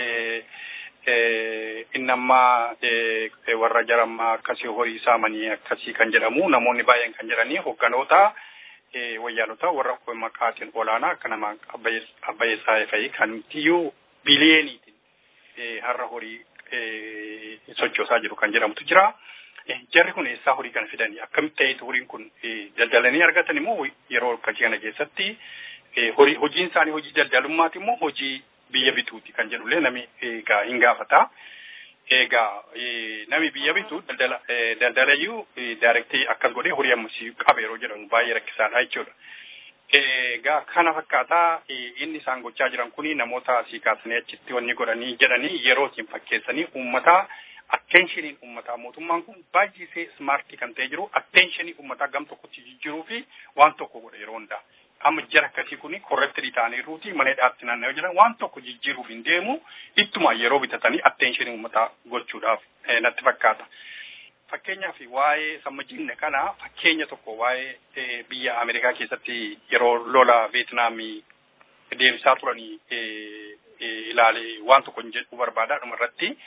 Inni amma warra jarammaa akkasii horii saamanii akkasii kan jedhamu namoonni baay'een kan jedhanii hogganoota wayyaanota warra maqaatiin olaanaa akka nama abbayyeessaa fa'i kan tiyyuu biliyeeniitiin har'a horii sochoosaa jiru kan jedhamutu jira. Jarri kun eessaa horii kana fidanii akkamitti ta'eetu horiin kun daldalanii argatan immoo yeroo akkasii kana keessatti horii hojiin isaanii hojii daldalummaati immoo hojii biyya bituuti kan jedhullee nami egaa hin gaafata. Egaa nami biyya bitu daldala daldalayyuu daayirektii akkas godhee horii ammasii qaba yeroo jedhamu baay'ee rakkisaadha jechuudha. Egaa kana fakkaataa inni isaan gochaa jiran kuni namoota asii kaasanii achitti wanni godhanii jedhanii yerootiin fakkeessanii uummata atteenshiniin uummataa mootummaan kun baay'isee smaartii kan ta'e jiru atteenshiniin uummataa gam tokkotti jijjiiruu fi waan tokko godha yeroo hundaa. Amma jara akkasii kuni korreektirii ta'aniiruuti mana hidhaatti naanna'ee jiran waan tokko jijjiiruuf hin deemu ittuma yeroo bitatanii atteenshiniin uummataa gochuudhaaf natti fakkaata. Fakkeenyaaf waa'ee sammajinne kana fakkeenya tokko waa'ee biyya Ameerikaa keessatti yeroo lola Veetinaamii deemsaa turanii ilaalee waan tokko hin jedhu barbaada dhuma irratti.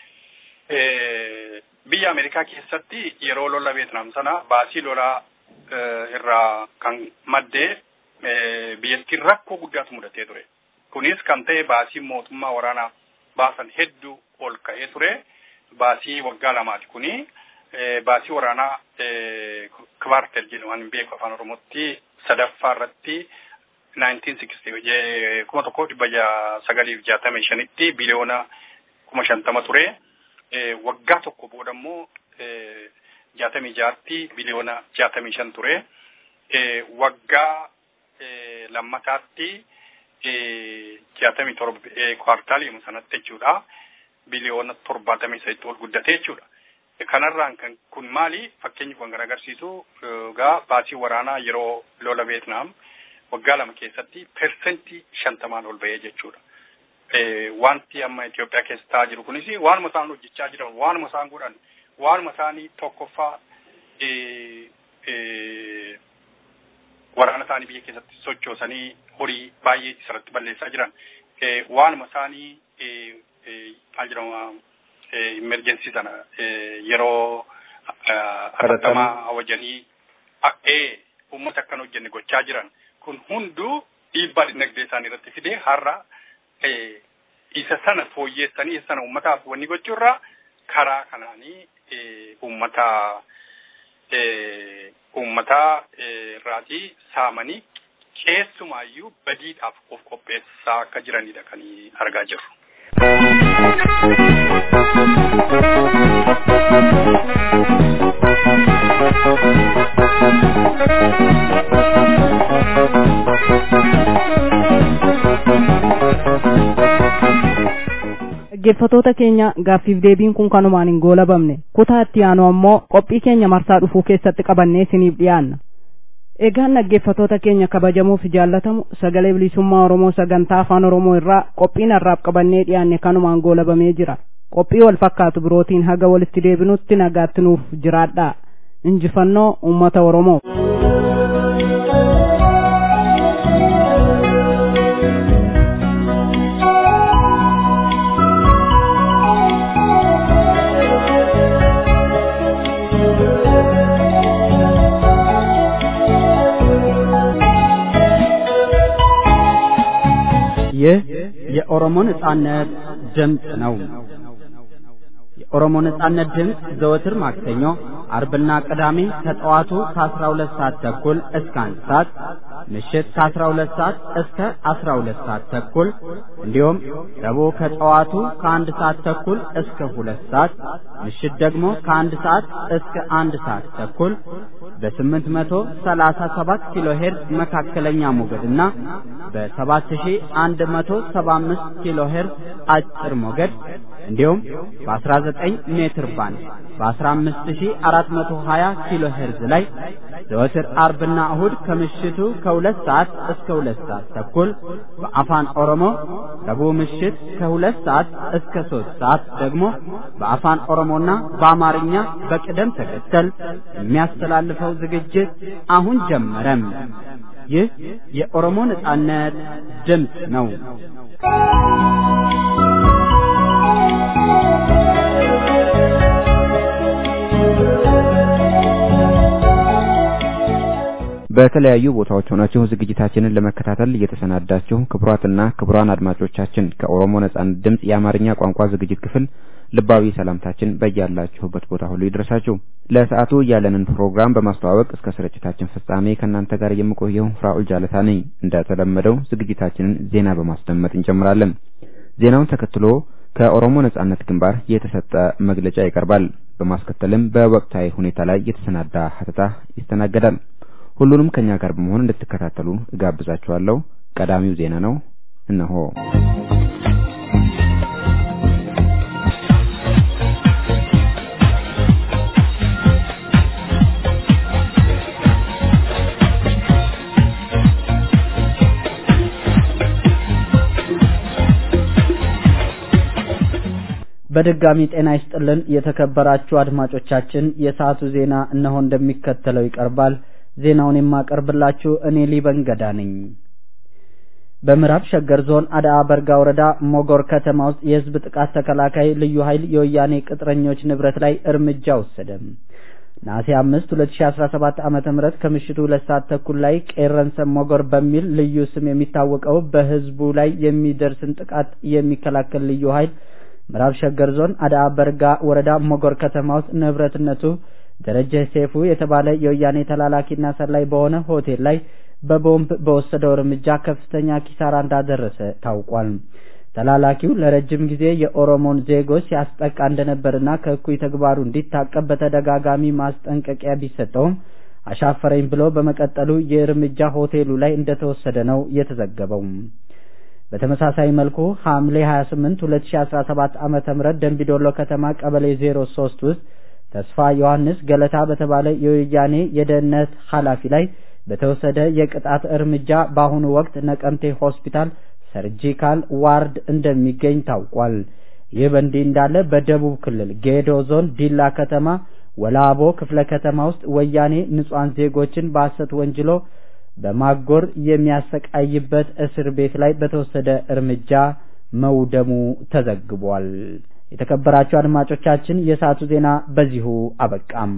Biyya Ameerikaa keessatti yeroo lola Veetinaam sana baasii lolaa irraa kan maddee biyyattiin rakkoo guddaatu mudatee ture. Kunis kan ta'e baasii mootummaa waraanaa baasan hedduu ol ka'ee ture. Baasii waggaa lamaati kuni. Baasii waraanaa kvartel jedhu waan beeku afaan Oromootti sadaffaa irratti 1960 kuma tokko dhibba sagaliif jaatamii shanitti biliyoona kuma shantama ture. Waggaa tokko booda immoo jaatamii jaatti biliyoona jaatamii shan ture. Waggaa lammataatti jaatamii torba kwartaalii sanatti jechuudha. Biliyoona torbaatamii saddeet ol guddate jechuudha. Kanarraan kan kun maali fakkeenyi kun kan agarsiisu gaa baasii waraanaa yeroo lola Veetnaam waggaa lama keessatti persentii shantamaan ol bahee jechuudha. Wanti amma Itoophiyaa keessa ta'aa jiru kunis waanuma isaan hojjechaa jiran waanuma isaan godhan waanuma isaanii tokkoffaa waraana isaanii biyya keessatti sochoosanii horii baay'ee isarratti balleessaa jiran waanuma isaanii maal jedhama emerjensii sana yeroo atattamaa hawajanii uummata akkan hojjenne gochaa jiran kun hunduu dhiibbaa dinagdee isaanii irratti fidee har'a isa sana fooyyeessanii isa sana uummataaf wanni gochuurraa karaa kanaanii uummata uummata irraatii saamanii keessumaayyuu badiidhaaf of qopheessaa akka jiranidha kan argaa jirru. dhaggeeffatoota keenya gaaffiif deebiin kun kanumaan hin goolabamne kutaa itti aanu ammoo qophii keenya marsaa dhufuu keessatti qabannee isiniif dhiyaanna egaan dhaggeeffatoota keenya kabajamoo fi jaallatamu sagalee bilisummaa oromoo sagantaa afaan oromoo irraa qophiin harraaf qabannee dhiyaanne kanumaan goolabamee jira qophii wal fakkaatu birootiin haga walitti deebinutti nagaatti nuuf jiraadhaa injifannoo ummata oromoo የኦሮሞ ነጻነት ድምፅ ነው። የኦሮሞ ነጻነት ድምፅ ዘወትር ማክሰኞ፣ አርብና ቅዳሜ ከጠዋቱ ከ12 ሰዓት ተኩል እስከ 1 ሰዓት፣ ምሽት ከ12 ሰዓት እስከ 12 ሰዓት ተኩል እንዲሁም ረቡዕ ከጠዋቱ ከ1 ሰዓት ተኩል እስከ 2 ሰዓት፣ ምሽት ደግሞ ከ1 ሰዓት እስከ 1 ሰዓት ተኩል በ837 ኪሎ ሄርዝ መካከለኛ ሞገድና በ7175 ኪሎ ሄርዝ አጭር ሞገድ እንዲሁም በ19 ሜትር ባንድ በ15420 ኪሎ ሄርዝ ላይ ዘወትር አርብና እሁድ ከምሽቱ ከሁለት ሰዓት እስከ ሁለት ሰዓት ተኩል በአፋን ኦሮሞ ረቡዕ ምሽት ከሁለት ሰዓት እስከ ሶስት ሰዓት ደግሞ በአፋን ኦሮሞና በአማርኛ በቅደም ተከተል የሚያስተላልፈው ዝግጅት አሁን ጀመረም። ይህ የኦሮሞ ነጻነት ድምፅ ነው። በተለያዩ ቦታዎች ሆናችሁ ዝግጅታችንን ለመከታተል እየተሰናዳችሁ ክቡራትና ክቡራን አድማጮቻችን ከኦሮሞ ነጻነት ድምፅ የአማርኛ ቋንቋ ዝግጅት ክፍል ልባዊ ሰላምታችን በያላችሁበት ቦታ ሁሉ ይድረሳችሁ። ለሰዓቱ ያለንን ፕሮግራም በማስተዋወቅ እስከ ስርጭታችን ፍጻሜ ከእናንተ ጋር የምቆየው ፍራኡል ጃለታ ነኝ። እንደተለመደው ዝግጅታችንን ዜና በማስደመጥ እንጀምራለን። ዜናውን ተከትሎ ከኦሮሞ ነጻነት ግንባር የተሰጠ መግለጫ ይቀርባል። በማስከተልም በወቅታዊ ሁኔታ ላይ የተሰናዳ ሀተታ ይስተናገዳል። ሁሉንም ከኛ ጋር በመሆን እንድትከታተሉ እጋብዛችኋለሁ። ቀዳሚው ዜና ነው፣ እነሆ። በድጋሚ ጤና ይስጥልን የተከበራችሁ አድማጮቻችን፣ የሰዓቱ ዜና እነሆ እንደሚከተለው ይቀርባል። ዜናውን የማቀርብላችሁ እኔ ሊበን ገዳ ነኝ። በምዕራብ ሸገር ዞን አዳአ በርጋ ወረዳ ሞጎር ከተማ ውስጥ የህዝብ ጥቃት ተከላካይ ልዩ ኃይል የወያኔ ቅጥረኞች ንብረት ላይ እርምጃ ወሰደ። ነሐሴ አምስት ሁለት ሺ አስራ ሰባት ዓመተ ምህረት ከምሽቱ ሁለት ሰዓት ተኩል ላይ ቄረንሰ ሞጎር በሚል ልዩ ስም የሚታወቀው በህዝቡ ላይ የሚደርስን ጥቃት የሚከላከል ልዩ ኃይል ምዕራብ ሸገር ዞን አዳአ በርጋ ወረዳ ሞጎር ከተማ ውስጥ ንብረትነቱ ደረጀ ሴፉ የተባለ የወያኔ ተላላኪና ሰላይ በሆነ ሆቴል ላይ በቦምብ በወሰደው እርምጃ ከፍተኛ ኪሳራ እንዳደረሰ ታውቋል። ተላላኪው ለረጅም ጊዜ የኦሮሞን ዜጎች ሲያስጠቃ እንደነበርና ከእኩይ ተግባሩ እንዲታቀብ በተደጋጋሚ ማስጠንቀቂያ ቢሰጠውም አሻፈረኝ ብሎ በመቀጠሉ የእርምጃ ሆቴሉ ላይ እንደተወሰደ ነው የተዘገበው። በተመሳሳይ መልኩ ሐምሌ 28 2017 ዓመተ ምህረት ደንቢዶሎ ከተማ ቀበሌ 03 ውስጥ ተስፋ ዮሐንስ ገለታ በተባለ የወያኔ የደህንነት ኃላፊ ላይ በተወሰደ የቅጣት እርምጃ በአሁኑ ወቅት ነቀምቴ ሆስፒታል ሰርጂካል ዋርድ እንደሚገኝ ታውቋል። ይህ በእንዲህ እንዳለ በደቡብ ክልል ጌዶ ዞን ዲላ ከተማ ወላቦ ክፍለ ከተማ ውስጥ ወያኔ ንጹሐን ዜጎችን በሐሰት ወንጅሎ በማጎር የሚያሰቃይበት እስር ቤት ላይ በተወሰደ እርምጃ መውደሙ ተዘግቧል። የተከበራችሁ አድማጮቻችን የሰዓቱ ዜና በዚሁ አበቃም።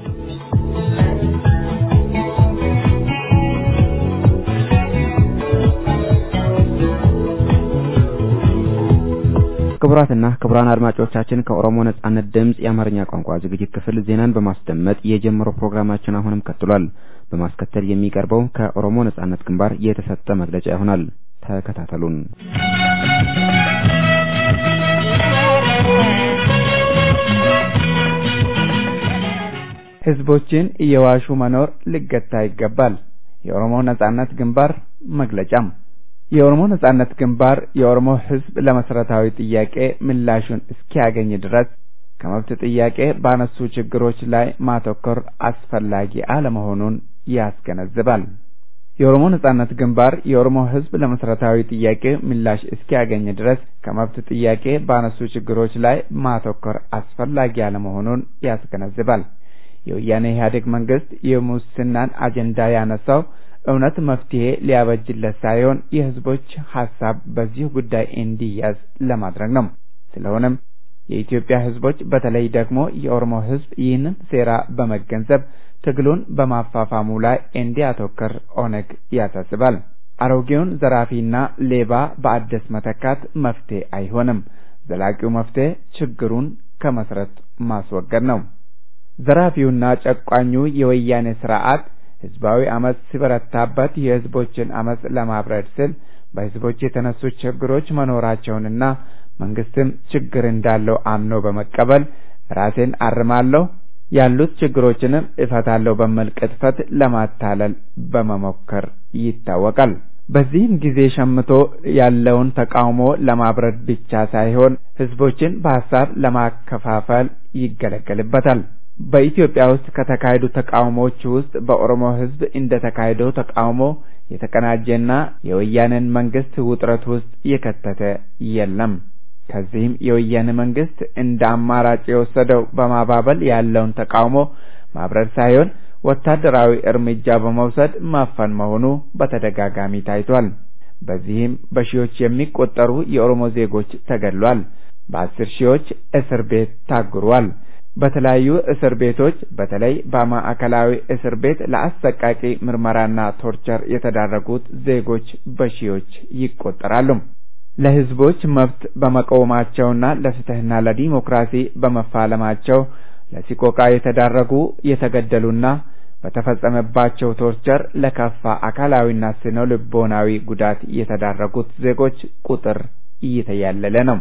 ክቡራትና ክቡራን አድማጮቻችን ከኦሮሞ ነጻነት ድምፅ የአማርኛ ቋንቋ ዝግጅት ክፍል ዜናን በማስደመጥ የጀመረው ፕሮግራማችን አሁንም ቀጥሏል። በማስከተል የሚቀርበው ከኦሮሞ ነጻነት ግንባር የተሰጠ መግለጫ ይሆናል። ተከታተሉን። ህዝቦችን እየዋሹ መኖር ሊገታ ይገባል። የኦሮሞ ነጻነት ግንባር መግለጫም የኦሮሞ ነጻነት ግንባር የኦሮሞ ህዝብ ለመሰረታዊ ጥያቄ ምላሹን እስኪያገኝ ድረስ ከመብት ጥያቄ ባነሱ ችግሮች ላይ ማተኮር አስፈላጊ አለመሆኑን ያስገነዝባል። የኦሮሞ ነጻነት ግንባር የኦሮሞ ህዝብ ለመሰረታዊ ጥያቄ ምላሽ እስኪያገኝ ድረስ ከመብት ጥያቄ ባነሱ ችግሮች ላይ ማተኮር አስፈላጊ አለመሆኑን ያስገነዝባል። የወያኔ ኢህአዴግ መንግስት የሙስናን አጀንዳ ያነሳው እውነት መፍትሄ ሊያበጅለት ሳይሆን የህዝቦች ሀሳብ በዚህ ጉዳይ እንዲያዝ ለማድረግ ነው። ስለሆነም የኢትዮጵያ ህዝቦች በተለይ ደግሞ የኦሮሞ ህዝብ ይህንን ሴራ በመገንዘብ ትግሉን በማፋፋሙ ላይ እንዲያተኩር ኦነግ ያሳስባል። አሮጌውን ዘራፊና ሌባ በአዲስ መተካት መፍትሄ አይሆንም። ዘላቂው መፍትሄ ችግሩን ከመሰረት ማስወገድ ነው። ዘራፊውና ጨቋኙ የወያኔ ስርዓት ህዝባዊ አመፅ ሲበረታበት የህዝቦችን አመፅ ለማብረድ ስል በህዝቦች የተነሱ ችግሮች መኖራቸውንና መንግስትም ችግር እንዳለው አምኖ በመቀበል ራሴን አርማለሁ ያሉት ችግሮችንም እፈታለሁ በሚል ቅጥፈት ለማታለል በመሞከር ይታወቃል። በዚህም ጊዜ ሸምቶ ያለውን ተቃውሞ ለማብረድ ብቻ ሳይሆን ህዝቦችን በሀሳብ ለማከፋፈል ይገለገልበታል። በኢትዮጵያ ውስጥ ከተካሄዱ ተቃውሞዎች ውስጥ በኦሮሞ ህዝብ እንደተካሄደው ተቃውሞ የተቀናጀና የወያኔን መንግስት ውጥረት ውስጥ የከተተ የለም። ከዚህም የወያኔ መንግስት እንደ አማራጭ የወሰደው በማባበል ያለውን ተቃውሞ ማብረድ ሳይሆን ወታደራዊ እርምጃ በመውሰድ ማፈን መሆኑ በተደጋጋሚ ታይቷል። በዚህም በሺዎች የሚቆጠሩ የኦሮሞ ዜጎች ተገድሏል። በአስር ሺዎች እስር ቤት ታጉሯል። በተለያዩ እስር ቤቶች በተለይ በማዕከላዊ እስር ቤት ለአሰቃቂ ምርመራና ቶርቸር የተዳረጉት ዜጎች በሺዎች ይቆጠራሉ። ለህዝቦች መብት በመቆማቸውና ለፍትህና ለዲሞክራሲ በመፋለማቸው ለሲቆቃ የተዳረጉ የተገደሉና በተፈጸመባቸው ቶርቸር ለከፋ አካላዊና ስነ ልቦናዊ ጉዳት የተዳረጉት ዜጎች ቁጥር እየተያለለ ነው።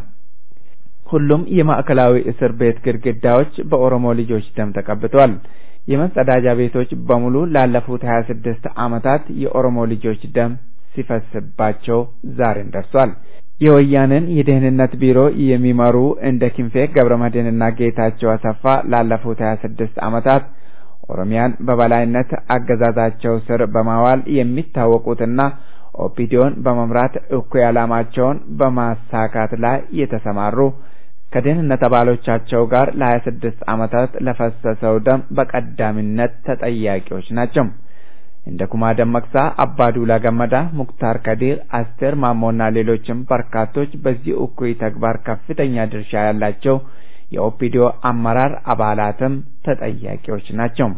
ሁሉም የማዕከላዊ እስር ቤት ግድግዳዎች በኦሮሞ ልጆች ደም ተቀብተዋል። የመጸዳጃ ቤቶች በሙሉ ላለፉት 26 ዓመታት የኦሮሞ ልጆች ደም ሲፈስባቸው ዛሬን ደርሷል። የወያኔን የደህንነት ቢሮ የሚመሩ እንደ ክንፌ ገብረመድህንና ጌታቸው አሰፋ ላለፉት 26 ዓመታት ኦሮሚያን በበላይነት አገዛዛቸው ስር በማዋል የሚታወቁትና ኦፒዲዮን በመምራት እኩይ ዓላማቸውን በማሳካት ላይ የተሰማሩ ከደህንነት አባሎቻቸው ጋር ለሀያ ስድስት ዓመታት ለፈሰሰው ደም በቀዳሚነት ተጠያቂዎች ናቸው። እንደ ኩማ ደመቅሳ፣ አባዱላ ገመዳ፣ ሙክታር ከዲር፣ አስቴር ማሞና ሌሎችም በርካቶች በዚህ እኩይ ተግባር ከፍተኛ ድርሻ ያላቸው የኦፒዲዮ አመራር አባላትም ተጠያቂዎች ናቸው።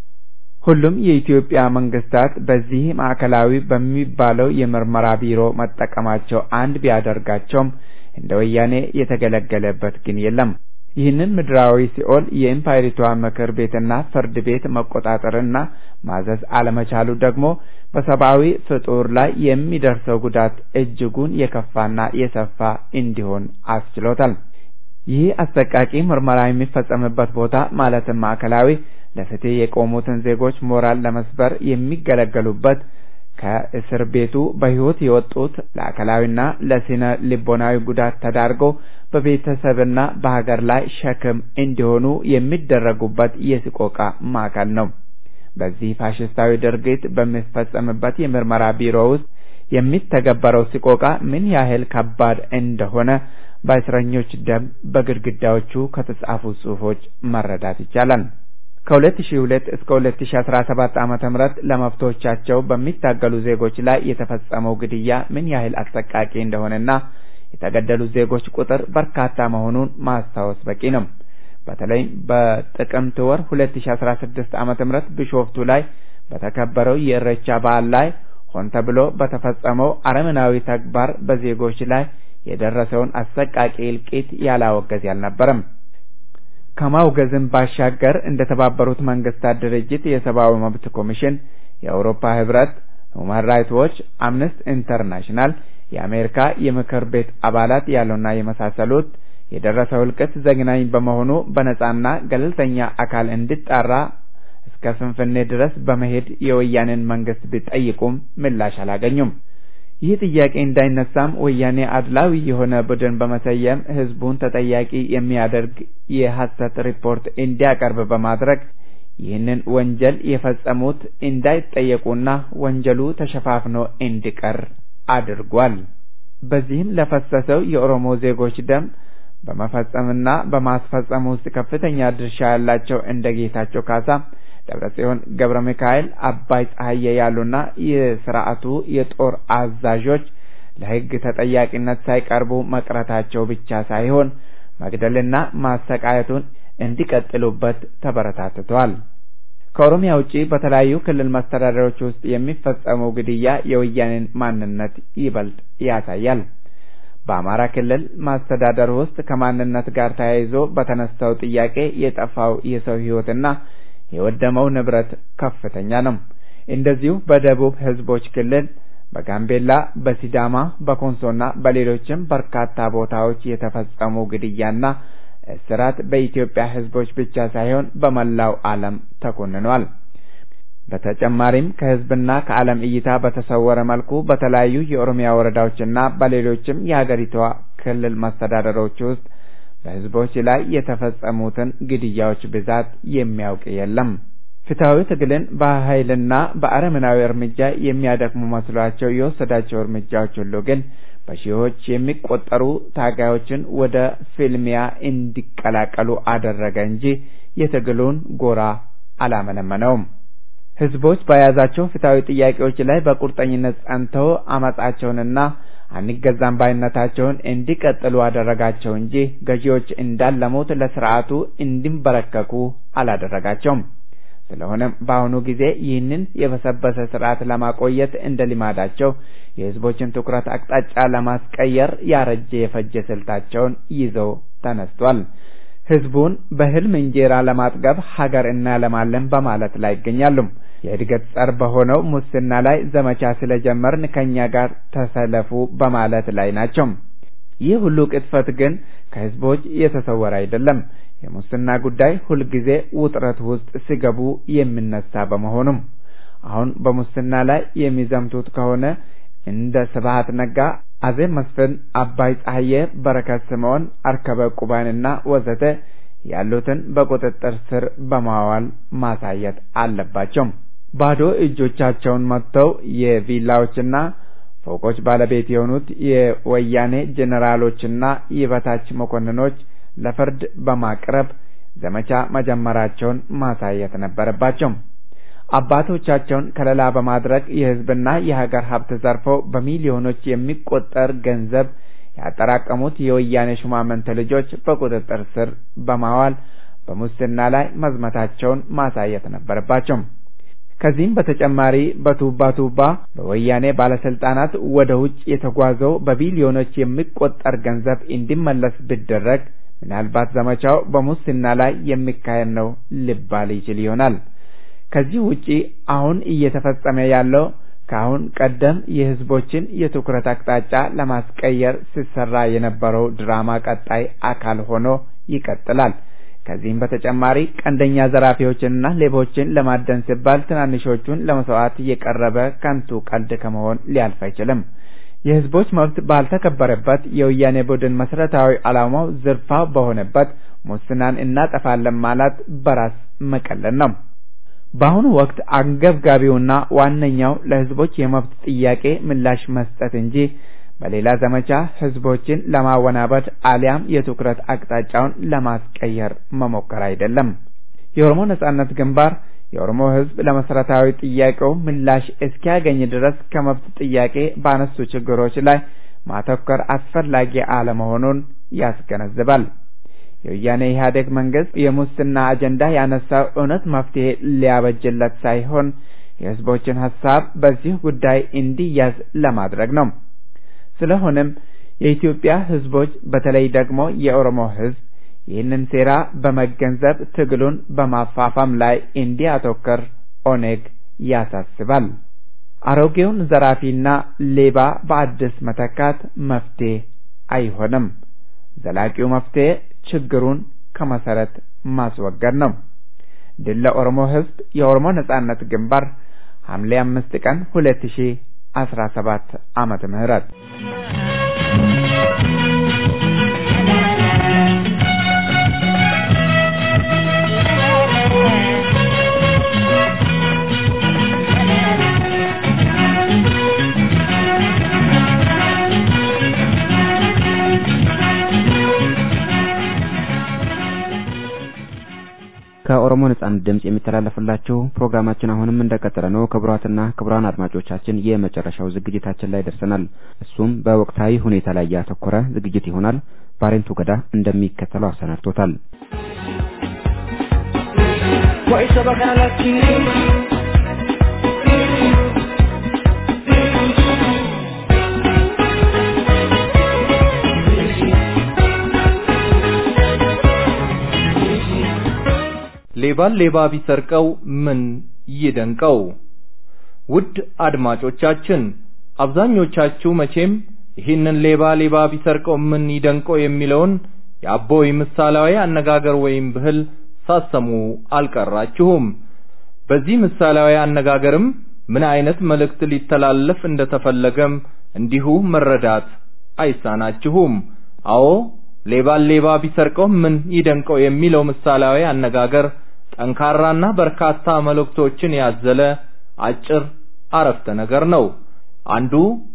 ሁሉም የኢትዮጵያ መንግስታት በዚህ ማዕከላዊ በሚባለው የምርመራ ቢሮ መጠቀማቸው አንድ ቢያደርጋቸውም እንደ ወያኔ የተገለገለበት ግን የለም። ይህንን ምድራዊ ሲኦል የኢምፓይሪቷ ምክር ቤትና ፍርድ ቤት መቆጣጠርና ማዘዝ አለመቻሉ ደግሞ በሰብአዊ ፍጡር ላይ የሚደርሰው ጉዳት እጅጉን የከፋና የሰፋ እንዲሆን አስችሎታል። ይህ አሰቃቂ ምርመራ የሚፈጸምበት ቦታ ማለትም ማዕከላዊ ለፍትህ የቆሙትን ዜጎች ሞራል ለመስበር የሚገለገሉበት ከእስር ቤቱ በሕይወት የወጡት ለአካላዊና ለስነ ልቦናዊ ጉዳት ተዳርገው በቤተሰብና በሀገር ላይ ሸክም እንዲሆኑ የሚደረጉበት የስቆቃ ማዕከል ነው። በዚህ ፋሽስታዊ ድርጊት በሚፈጸምበት የምርመራ ቢሮ ውስጥ የሚተገበረው ስቆቃ ምን ያህል ከባድ እንደሆነ በእስረኞች ደም በግድግዳዎቹ ከተጻፉ ጽሑፎች መረዳት ይቻላል። ከ2002 እስከ 2017 ዓመተ ምህረት ለመብቶቻቸው በሚታገሉ ዜጎች ላይ የተፈጸመው ግድያ ምን ያህል አሰቃቂ እንደሆነና የተገደሉት ዜጎች ቁጥር በርካታ መሆኑን ማስታወስ በቂ ነው። በተለይ በጥቅምት ወር 2016 ዓመተ ምህረት ቢሾፍቱ ላይ በተከበረው የእሬቻ በዓል ላይ ሆን ተብሎ በተፈጸመው አረመናዊ ተግባር በዜጎች ላይ የደረሰውን አሰቃቂ እልቂት ያላወገዝ አልነበረም። ከማውገዝም ባሻገር እንደ ተባበሩት መንግስታት ድርጅት የሰብአዊ መብት ኮሚሽን፣ የአውሮፓ ህብረት፣ ሁማን ራይትስ ዎች፣ አምነስቲ ኢንተርናሽናል፣ የአሜሪካ የምክር ቤት አባላት ያሉና የመሳሰሉት የደረሰው እልቂት ዘግናኝ በመሆኑ በነጻና ገለልተኛ አካል እንዲጣራ እስከ ፍንፍኔ ድረስ በመሄድ የወያኔን መንግስት ቢጠይቁም ምላሽ አላገኙም። ይህ ጥያቄ እንዳይነሳም ወያኔ አድላዊ የሆነ ቡድን በመሰየም ህዝቡን ተጠያቂ የሚያደርግ የሐሰት ሪፖርት እንዲያቀርብ በማድረግ ይህንን ወንጀል የፈጸሙት እንዳይጠየቁና ወንጀሉ ተሸፋፍኖ እንዲቀር አድርጓል። በዚህም ለፈሰሰው የኦሮሞ ዜጎች ደም በመፈጸምና በማስፈጸም ውስጥ ከፍተኛ ድርሻ ያላቸው እንደ ጌታቸው ካሳ ደብረጽዮን ገብረ ሚካኤል፣ አባይ ፀሐዬ ያሉና የስርዓቱ የጦር አዛዦች ለህግ ተጠያቂነት ሳይቀርቡ መቅረታቸው ብቻ ሳይሆን መግደልና ማሰቃየቱን እንዲቀጥሉበት ተበረታትተዋል። ከኦሮሚያ ውጪ በተለያዩ ክልል መስተዳደሮች ውስጥ የሚፈጸመው ግድያ የወያኔን ማንነት ይበልጥ ያሳያል። በአማራ ክልል ማስተዳደር ውስጥ ከማንነት ጋር ተያይዞ በተነሳው ጥያቄ የጠፋው የሰው ሕይወትና የወደመው ንብረት ከፍተኛ ነው። እንደዚሁ በደቡብ ሕዝቦች ክልል በጋምቤላ፣ በሲዳማ፣ በኮንሶና በሌሎችም በርካታ ቦታዎች የተፈጸሙ ግድያና እስራት በኢትዮጵያ ሕዝቦች ብቻ ሳይሆን በመላው ዓለም ተኮንኗል። በተጨማሪም ከሕዝብና ከዓለም እይታ በተሰወረ መልኩ በተለያዩ የኦሮሚያ ወረዳዎችና በሌሎችም የሀገሪቷ ክልል መስተዳደሮች ውስጥ በሕዝቦች ላይ የተፈጸሙትን ግድያዎች ብዛት የሚያውቅ የለም። ፍትሐዊ ትግልን በኃይልና በአረመናዊ እርምጃ የሚያደክሙ መስሏቸው የወሰዳቸው እርምጃዎች ሁሉ ግን በሺዎች የሚቆጠሩ ታጋዮችን ወደ ፍልሚያ እንዲቀላቀሉ አደረገ እንጂ የትግሉን ጎራ አላመነመነውም። ህዝቦች በያዛቸው ፍትሐዊ ጥያቄዎች ላይ በቁርጠኝነት ጸንተው አመጻቸውንና አንገዛም ባይነታቸውን እንዲቀጥሉ አደረጋቸው እንጂ ገዢዎች እንዳለሙት ለስርዓቱ እንዲንበረከኩ አላደረጋቸውም። ስለሆነም በአሁኑ ጊዜ ይህንን የበሰበሰ ስርዓት ለማቆየት እንደ ልማዳቸው የህዝቦችን ትኩረት አቅጣጫ ለማስቀየር ያረጀ የፈጀ ስልታቸውን ይዘው ተነስቷል። ህዝቡን በህልም እንጀራ ለማጥገብ ሀገር እናለማለን በማለት ላይ ይገኛሉ። የእድገት ጸር በሆነው ሙስና ላይ ዘመቻ ስለጀመርን ከኛ ጋር ተሰለፉ በማለት ላይ ናቸው። ይህ ሁሉ ቅጥፈት ግን ከህዝቦች የተሰወረ አይደለም። የሙስና ጉዳይ ሁልጊዜ ውጥረት ውስጥ ሲገቡ የሚነሳ በመሆኑም አሁን በሙስና ላይ የሚዘምቱት ከሆነ እንደ ስብሀት ነጋ፣ አዜብ መስፍን፣ አባይ ፀሐዬ፣ በረከት ስምዖን፣ አርከበ ቁባንና ወዘተ ያሉትን በቁጥጥር ስር በማዋል ማሳየት አለባቸው። ባዶ እጆቻቸውን መጥተው የቪላዎችና ፎቆች ባለቤት የሆኑት የወያኔ ጄኔራሎችና የበታች መኮንኖች ለፍርድ በማቅረብ ዘመቻ መጀመራቸውን ማሳየት ነበረባቸው። አባቶቻቸውን ከለላ በማድረግ የህዝብና የሀገር ሀብት ዘርፈው በሚሊዮኖች የሚቆጠር ገንዘብ ያጠራቀሙት የወያኔ ሹማምንት ልጆች በቁጥጥር ስር በማዋል በሙስና ላይ መዝመታቸውን ማሳየት ነበረባቸው። ከዚህም በተጨማሪ በቱባ ቱባ በወያኔ ባለስልጣናት ወደ ውጭ የተጓዘው በቢሊዮኖች የሚቆጠር ገንዘብ እንዲመለስ ቢደረግ ምናልባት ዘመቻው በሙስና ላይ የሚካሄድ ነው ሊባል ይችል ይሆናል። ከዚህ ውጪ አሁን እየተፈጸመ ያለው ከአሁን ቀደም የህዝቦችን የትኩረት አቅጣጫ ለማስቀየር ሲሰራ የነበረው ድራማ ቀጣይ አካል ሆኖ ይቀጥላል። ከዚህም በተጨማሪ ቀንደኛ ዘራፊዎችንና ሌቦችን ለማደን ሲባል ትናንሾቹን ለመስዋዕት የቀረበ ከንቱ ቀልድ ከመሆን ሊያልፍ አይችልም። የህዝቦች መብት ባልተከበረበት የወያኔ ቡድን መሰረታዊ ዓላማው ዝርፋ በሆነበት ሙስናን እናጠፋለን ማለት በራስ መቀለድ ነው። በአሁኑ ወቅት አንገብጋቢውና ዋነኛው ለህዝቦች የመብት ጥያቄ ምላሽ መስጠት እንጂ በሌላ ዘመቻ ህዝቦችን ለማወናበድ አሊያም የትኩረት አቅጣጫውን ለማስቀየር መሞከር አይደለም። የኦሮሞ ነጻነት ግንባር የኦሮሞ ህዝብ ለመሰረታዊ ጥያቄው ምላሽ እስኪያገኝ ድረስ ከመብት ጥያቄ ባነሱ ችግሮች ላይ ማተኮር አስፈላጊ አለመሆኑን ያስገነዝባል። የወያኔ ኢህአዴግ መንግስት የሙስና አጀንዳ ያነሳው እውነት መፍትሄ ሊያበጅለት ሳይሆን የህዝቦችን ሀሳብ በዚህ ጉዳይ እንዲያዝ ለማድረግ ነው። ስለሆነም የኢትዮጵያ ህዝቦች በተለይ ደግሞ የኦሮሞ ህዝብ ይህንን ሴራ በመገንዘብ ትግሉን በማፋፋም ላይ እንዲያተኩር ኦኔግ ያሳስባል። አሮጌውን ዘራፊና ሌባ በአዲስ መተካት መፍትሄ አይሆንም። ዘላቂው መፍትሄ ችግሩን ከመሰረት ማስወገድ ነው። ድል ለኦሮሞ ህዝብ! የኦሮሞ ነጻነት ግንባር ሐምሌ አምስት ቀን ሁለት ሺ አስራ ሰባት ዓመተ ምህረት ከኦሮሞ ነጻነት ድምጽ የሚተላለፍላችሁ ፕሮግራማችን አሁንም እንደቀጠለ ነው። ክቡራትና ክቡራን አድማጮቻችን የመጨረሻው ዝግጅታችን ላይ ደርሰናል። እሱም በወቅታዊ ሁኔታ ላይ ያተኮረ ዝግጅት ይሆናል። ባሬንቱ ገዳ እንደሚከተለው አሰናድቶታል። Wa'i saba kana lakkii. ሌባን ሌባ ቢሰርቀው ምን ይደንቀው? ውድ አድማጮቻችን አብዛኞቻችሁ መቼም ይህንን ሌባ ሌባ ቢሰርቀው ምን ይደንቀው የሚለውን የአቦይ ምሳሌያዊ አነጋገር ወይም ብህል ሳሰሙ አልቀራችሁም። በዚህ ምሳሌያዊ አነጋገርም ምን አይነት መልእክት ሊተላለፍ እንደተፈለገም እንዲሁ መረዳት አይሳናችሁም። አዎ ሌባን ሌባ ቢሰርቀው ምን ይደንቀው የሚለው ምሳሌያዊ አነጋገር ጠንካራና በርካታ መልእክቶችን ያዘለ አጭር አረፍተ ነገር ነው። አንዱ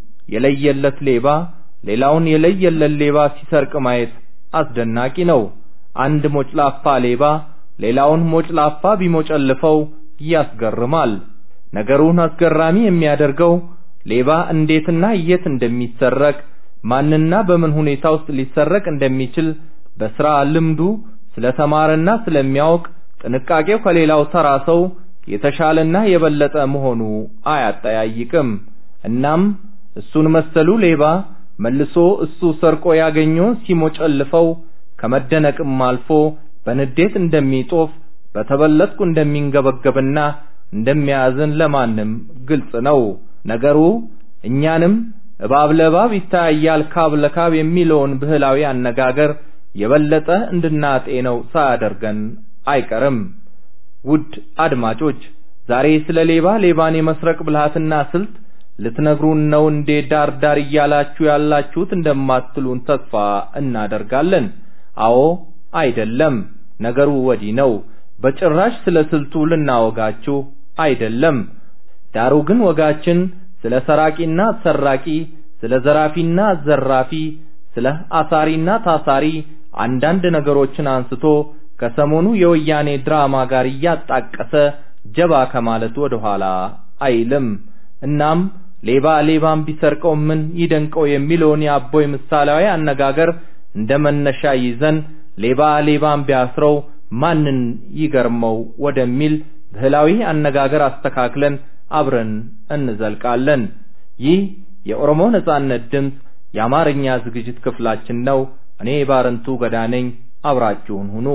የለየለት ሌባ ሌላውን የለየለት ሌባ ሲሰርቅ ማየት አስደናቂ ነው። አንድ ሞጭላፋ ሌባ ሌላውን ሞጭላፋ ቢሞጨልፈው ያስገርማል። ነገሩን አስገራሚ የሚያደርገው ሌባ እንዴትና የት እንደሚሰረቅ ማንና በምን ሁኔታ ውስጥ ሊሰረቅ እንደሚችል በስራ ልምዱ ስለተማረና ስለሚያውቅ ጥንቃቄው ከሌላው ተራ ሰው የተሻለና የበለጠ መሆኑ አያጠያይቅም። እናም እሱን መሰሉ ሌባ መልሶ እሱ ሰርቆ ያገኘውን ሲሞጨልፈው ከመደነቅም አልፎ በንዴት እንደሚጦፍ በተበለጥኩ እንደሚንገበገብና እንደሚያዝን ለማንም ግልጽ ነው። ነገሩ እኛንም እባብ ለእባብ ይታያል ካብ ለካብ የሚለውን ብህላዊ አነጋገር የበለጠ እንድናጤነው ሳያደርገን አይቀርም። ውድ አድማጮች ዛሬ ስለ ሌባ ሌባን የመስረቅ ብልሃትና ስልት ልትነግሩን ነው እንዴ ዳር ዳር እያላችሁ ያላችሁት እንደማትሉን ተስፋ እናደርጋለን። አዎ አይደለም፣ ነገሩ ወዲህ ነው። በጭራሽ ስለ ስልቱ ልናወጋችሁ አይደለም። ዳሩ ግን ወጋችን ስለ ሰራቂና ሰራቂ፣ ስለ ዘራፊና ዘራፊ፣ ስለ አሳሪና ታሳሪ አንዳንድ ነገሮችን አንስቶ ከሰሞኑ የወያኔ ድራማ ጋር እያጣቀሰ ጀባ ከማለት ወደ ኋላ አይልም። እናም ሌባ ሌባን ቢሰርቀው ምን ይደንቀው የሚለውን የአቦይ ምሳሌያዊ አነጋገር እንደ መነሻ ይዘን ሌባ ሌባን ቢያስረው ማንን ይገርመው ወደሚል ብህላዊ አነጋገር አስተካክለን አብረን እንዘልቃለን። ይህ የኦሮሞ ነጻነት ድምፅ የአማርኛ ዝግጅት ክፍላችን ነው። እኔ ባረንቱ ገዳ ነኝ። አብራችሁን ሁኑ።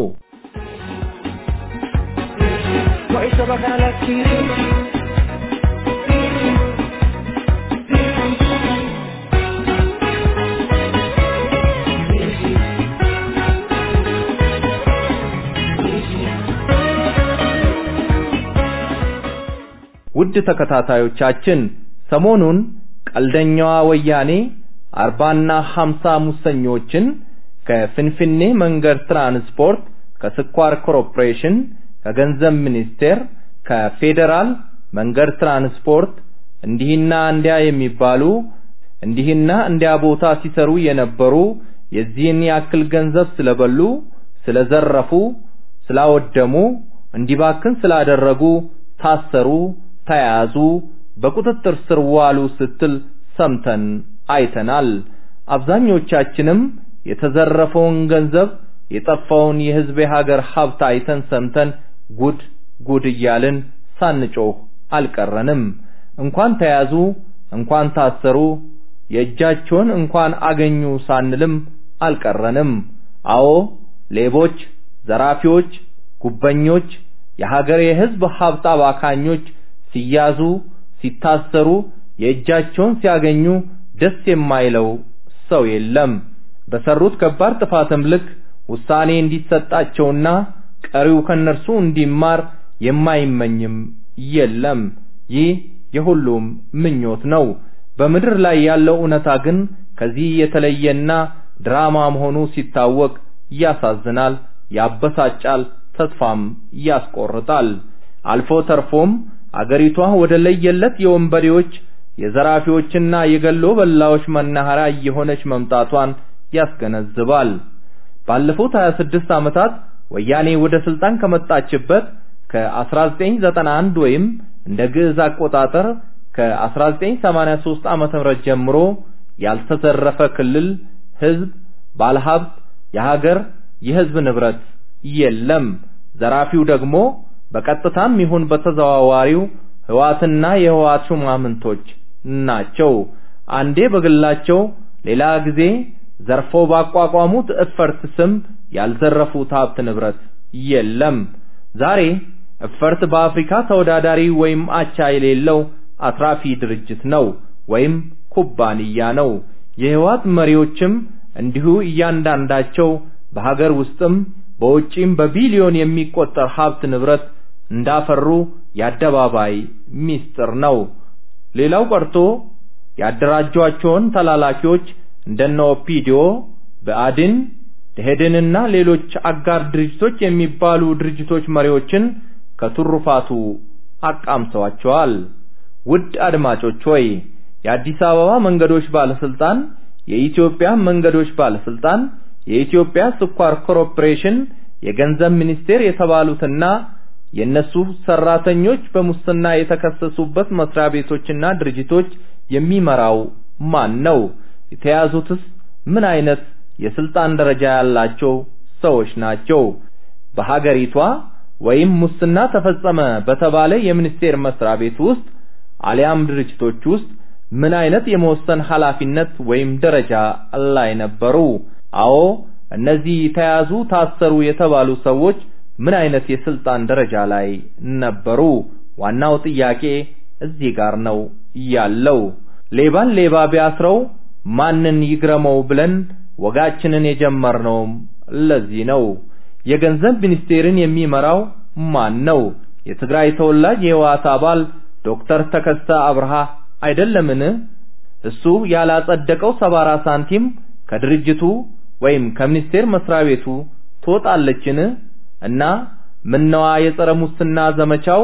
Wa'i saba kana lakkii. ውድ ተከታታዮቻችን ሰሞኑን ቀልደኛዋ ወያኔ አርባና ሀምሳ ሙሰኞችን ከፍንፍኔ መንገድ ትራንስፖርት፣ ከስኳር ኮርፖሬሽን፣ ከገንዘብ ሚኒስቴር፣ ከፌዴራል መንገድ ትራንስፖርት እንዲህና እንዲያ የሚባሉ እንዲህና እንዲያ ቦታ ሲሰሩ የነበሩ የዚህን ያክል ገንዘብ ስለበሉ፣ ስለዘረፉ፣ ስላወደሙ፣ እንዲባክን ስላደረጉ ታሰሩ፣ ተያዙ፣ በቁጥጥር ስር ዋሉ ስትል ሰምተን አይተናል። አብዛኞቻችንም የተዘረፈውን ገንዘብ የጠፋውን የህዝብ የሀገር ሀብት አይተን ሰምተን ጉድ ጉድ እያልን ሳንጮህ አልቀረንም። እንኳን ተያዙ፣ እንኳን ታሰሩ፣ የእጃቸውን እንኳን አገኙ ሳንልም አልቀረንም። አዎ ሌቦች፣ ዘራፊዎች፣ ጉበኞች፣ የሀገር የህዝብ ሀብት አባካኞች ሲያዙ፣ ሲታሰሩ፣ የእጃቸውን ሲያገኙ ደስ የማይለው ሰው የለም። በሰሩት ከባድ ጥፋትም ልክ ውሳኔ እንዲሰጣቸውና ቀሪው ከነርሱ እንዲማር የማይመኝም የለም። ይህ የሁሉም ምኞት ነው። በምድር ላይ ያለው እውነታ ግን ከዚህ የተለየና ድራማ መሆኑ ሲታወቅ ያሳዝናል፣ ያበሳጫል፣ ተስፋም ያስቆርጣል። አልፎ ተርፎም አገሪቷ ወደ ለየለት የወንበዴዎች የዘራፊዎችና የገሎ በላዎች መናኸሪያ እየሆነች መምጣቷን ያስገነዝባል። ባለፉት 26 ዓመታት ወያኔ ወደ ስልጣን ከመጣችበት ከ1991 ወይም እንደ ግዕዝ አቆጣጠር ከ1983 ዓመተ ምህረት ጀምሮ ያልተዘረፈ ክልል፣ ህዝብ፣ ባለሀብት፣ የሀገር የህዝብ ንብረት የለም። ዘራፊው ደግሞ በቀጥታም ይሁን በተዘዋዋሪው ህዋትና የህዋት ሹማምንቶች ናቸው። አንዴ በግላቸው ሌላ ጊዜ ዘርፈው ባቋቋሙት እፈርት ስም ያልዘረፉት ሀብት ንብረት የለም። ዛሬ እፈርት በአፍሪካ ተወዳዳሪ ወይም አቻ የሌለው አትራፊ ድርጅት ነው ወይም ኩባንያ ነው። የህዋት መሪዎችም እንዲሁ እያንዳንዳቸው በሀገር ውስጥም በውጪም በቢሊዮን የሚቆጠር ሀብት ንብረት እንዳፈሩ የአደባባይ ሚስጥር ነው። ሌላው ቀርቶ ያደራጇቸውን ተላላኪዎች እንደነ ኦፒዲዮ፣ ብአዴን፣ ደኢህዴንና ሌሎች አጋር ድርጅቶች የሚባሉ ድርጅቶች መሪዎችን ከቱሩፋቱ አቃምሰዋቸዋል። ውድ አድማጮች ሆይ የአዲስ አበባ መንገዶች ባለስልጣን፣ የኢትዮጵያ መንገዶች ባለስልጣን፣ የኢትዮጵያ ስኳር ኮርፖሬሽን፣ የገንዘብ ሚኒስቴር የተባሉትና የነሱ ሰራተኞች በሙስና የተከሰሱበት መስሪያ ቤቶችና ድርጅቶች የሚመራው ማን ነው? የተያዙትስ ምን አይነት የስልጣን ደረጃ ያላቸው ሰዎች ናቸው? በሀገሪቷ ወይም ሙስና ተፈጸመ በተባለ የሚኒስቴር መስሪያ ቤት ውስጥ አሊያም ድርጅቶች ውስጥ ምን አይነት የመወሰን ኃላፊነት ወይም ደረጃ ላይ ነበሩ? አዎ እነዚህ ተያዙ፣ ታሰሩ የተባሉ ሰዎች ምን አይነት የስልጣን ደረጃ ላይ ነበሩ? ዋናው ጥያቄ እዚህ ጋር ነው ያለው። ሌባን ሌባ ቢያስረው ማንን ይግረመው ብለን ወጋችንን የጀመርነውም ለዚህ ነው። የገንዘብ ሚኒስቴርን የሚመራው ማን ነው? የትግራይ ተወላጅ የህወሓት አባል ዶክተር ተከስተ አብርሃ አይደለምን? እሱ ያላጸደቀው ሰባራ ሳንቲም ከድርጅቱ ወይም ከሚኒስቴር መስሪያ ቤቱ ትወጣለችን? እና ምነዋ የጸረ ሙስና ዘመቻው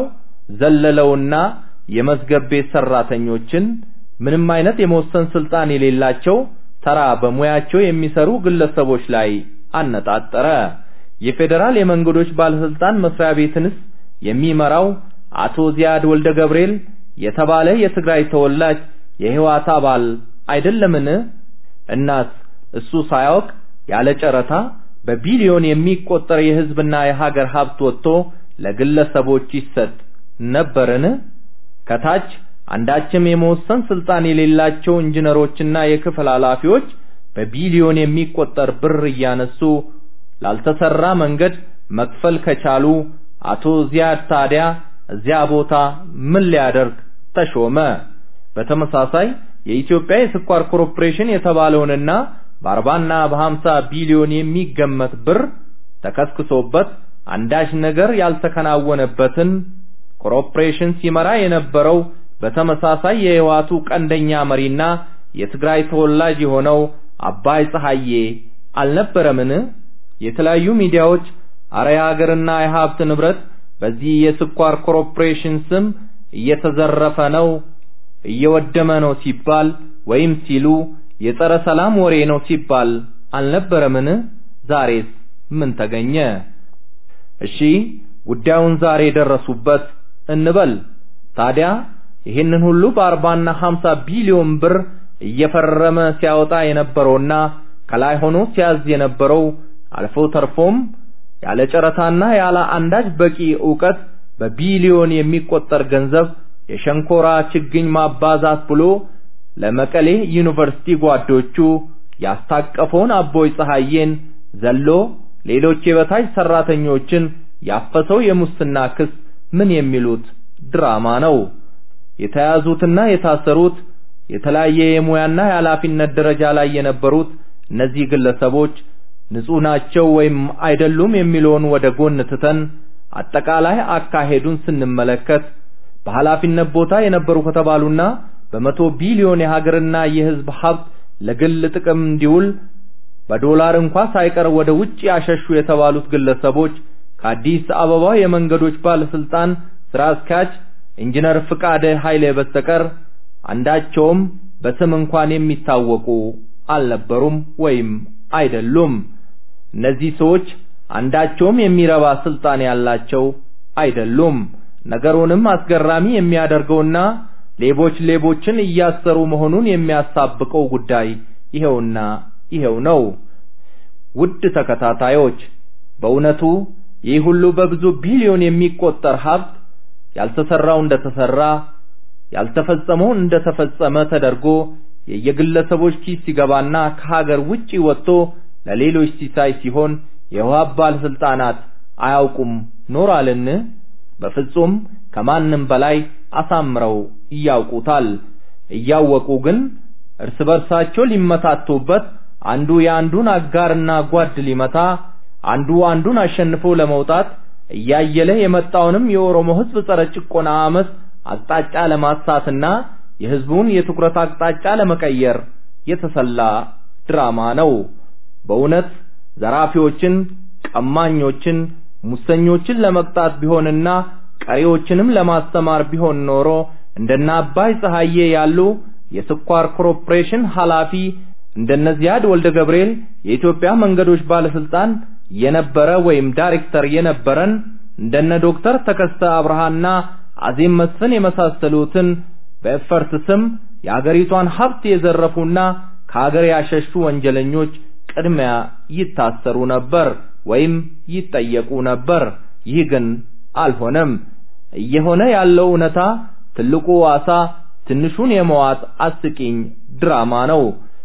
ዘለለውና የመዝገብ ቤት ሰራተኞችን ምንም አይነት የመወሰን ስልጣን የሌላቸው ተራ በሙያቸው የሚሰሩ ግለሰቦች ላይ አነጣጠረ። የፌዴራል የመንገዶች ባለስልጣን መስሪያ ቤትንስ የሚመራው አቶ ዚያድ ወልደ ገብርኤል የተባለ የትግራይ ተወላጅ የህወሓት አባል አይደለምን? እናስ እሱ ሳያውቅ ያለ ጨረታ በቢሊዮን የሚቆጠር የህዝብና የሀገር ሀብት ወጥቶ ለግለሰቦች ይሰጥ ነበርን? ከታች አንዳችም የመወሰን ስልጣን የሌላቸው ኢንጂነሮችና የክፍል ኃላፊዎች በቢሊዮን የሚቆጠር ብር እያነሱ ላልተሰራ መንገድ መክፈል ከቻሉ አቶ ዚያድ ታዲያ እዚያ ቦታ ምን ሊያደርግ ተሾመ? በተመሳሳይ የኢትዮጵያ የስኳር ኮርፖሬሽን የተባለውንና በአርባና በሀምሳ ቢሊዮን የሚገመት ብር ተከስክሶበት አንዳች ነገር ያልተከናወነበትን ኮርፖሬሽን ሲመራ የነበረው በተመሳሳይ የህዋቱ ቀንደኛ መሪና የትግራይ ተወላጅ የሆነው አባይ ፀሐዬ አልነበረምን? የተለያዩ ሚዲያዎች አረ የሀገርና የሀብት ንብረት በዚህ የስኳር ኮርፖሬሽን ስም እየተዘረፈ ነው፣ እየወደመ ነው ሲባል ወይም ሲሉ የጸረ ሰላም ወሬ ነው ሲባል አልነበረምን? ዛሬስ ምን ተገኘ? እሺ ጉዳዩን ዛሬ ደረሱበት እንበል። ታዲያ ይህንን ሁሉ በአርባና ሀምሳ ቢሊዮን ብር እየፈረመ ሲያወጣ የነበረውና ከላይ ሆኖ ሲያዝ የነበረው አልፎ ተርፎም ያለ ጨረታና ያለ አንዳች በቂ ዕውቀት በቢሊዮን የሚቆጠር ገንዘብ የሸንኮራ ችግኝ ማባዛት ብሎ ለመቀሌ ዩኒቨርሲቲ ጓዶቹ ያስታቀፈውን አቦይ ፀሐዬን ዘሎ ሌሎች የበታች ሰራተኞችን ያፈሰው የሙስና ክስ ምን የሚሉት ድራማ ነው? የተያዙትና የታሰሩት የተለያየ የሙያና የኃላፊነት ደረጃ ላይ የነበሩት እነዚህ ግለሰቦች ንጹህ ናቸው ወይም አይደሉም የሚለውን ወደ ጎን ትተን አጠቃላይ አካሄዱን ስንመለከት በኃላፊነት ቦታ የነበሩ ከተባሉና በመቶ ቢሊዮን የሀገርና የሕዝብ ሀብት ለግል ጥቅም እንዲውል በዶላር እንኳ ሳይቀር ወደ ውጭ ያሸሹ የተባሉት ግለሰቦች ከአዲስ አበባ የመንገዶች ባለስልጣን ስራ አስኪያጅ ኢንጂነር ፍቃደ ኃይሌ በስተቀር አንዳቸውም በስም እንኳን የሚታወቁ አልነበሩም ወይም አይደሉም። እነዚህ ሰዎች አንዳቸውም የሚረባ ስልጣን ያላቸው አይደሉም። ነገሩንም አስገራሚ የሚያደርገውና ሌቦች ሌቦችን እያሰሩ መሆኑን የሚያሳብቀው ጉዳይ ይሄውና ይሄው ነው። ውድ ተከታታዮች በእውነቱ ይህ ሁሉ በብዙ ቢሊዮን የሚቆጠር ሀብት ያልተሰራው እንደተሰራ ያልተፈጸመው እንደተፈጸመ ተደርጎ የየግለሰቦች ኪስ ሲገባና ከሀገር ውጪ ወጥቶ ለሌሎች ሲሳይ ሲሆን የውሃ ባለስልጣናት አያውቁም ኖራልን? በፍጹም ከማንም በላይ አሳምረው ያውቁታል። እያወቁ ግን እርስ በርሳቸው ሊመታቱበት አንዱ የአንዱን አጋርና ጓድ ሊመታ አንዱ አንዱን አሸንፎ ለመውጣት እያየለ የመጣውንም የኦሮሞ ሕዝብ ጸረ ጭቆና አመፅ አቅጣጫ ለማሳትና የሕዝቡን የትኩረት አቅጣጫ ለመቀየር የተሰላ ድራማ ነው። በእውነት ዘራፊዎችን፣ ቀማኞችን፣ ሙሰኞችን ለመቅጣት ቢሆንና ቀሪዎችንም ለማስተማር ቢሆን ኖሮ እንደነ አባይ ፀሐዬ ያሉ የስኳር ኮርፖሬሽን ኃላፊ እንደነ ዚያድ ወልደ ገብርኤል የኢትዮጵያ መንገዶች ባለስልጣን የነበረ ወይም ዳይሬክተር የነበረን እንደነ ዶክተር ተከስተ አብርሃና አዜም መስፍን የመሳሰሉትን በኤፈርት ስም የአገሪቷን ሀብት የዘረፉና ከሀገር ያሸሹ ወንጀለኞች ቅድሚያ ይታሰሩ ነበር ወይም ይጠየቁ ነበር። ይህ ግን አልሆነም። እየሆነ ያለው እውነታ ትልቁ ዋሳ ትንሹን የመዋጥ አስቂኝ ድራማ ነው።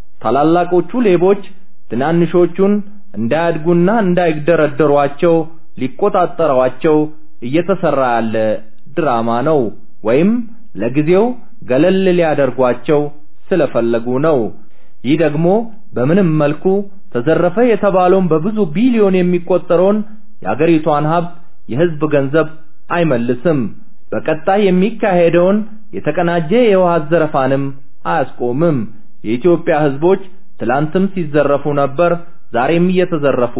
ታላላቆቹ ሌቦች ትናንሾቹን እንዳያድጉና እንዳይደረደሯቸው ሊቆጣጠሯቸው እየተሰራ ያለ ድራማ ነው። ወይም ለጊዜው ገለል ሊያደርጓቸው ስለፈለጉ ነው። ይህ ደግሞ በምንም መልኩ ተዘረፈ የተባለውን በብዙ ቢሊዮን የሚቆጠረውን የአገሪቷን ሀብት የህዝብ ገንዘብ አይመልስም። በቀጣይ የሚካሄደውን የተቀናጀ የውሃ ዘረፋንም አያስቆምም። የኢትዮጵያ ህዝቦች ትላንትም ሲዘረፉ ነበር፣ ዛሬም እየተዘረፉ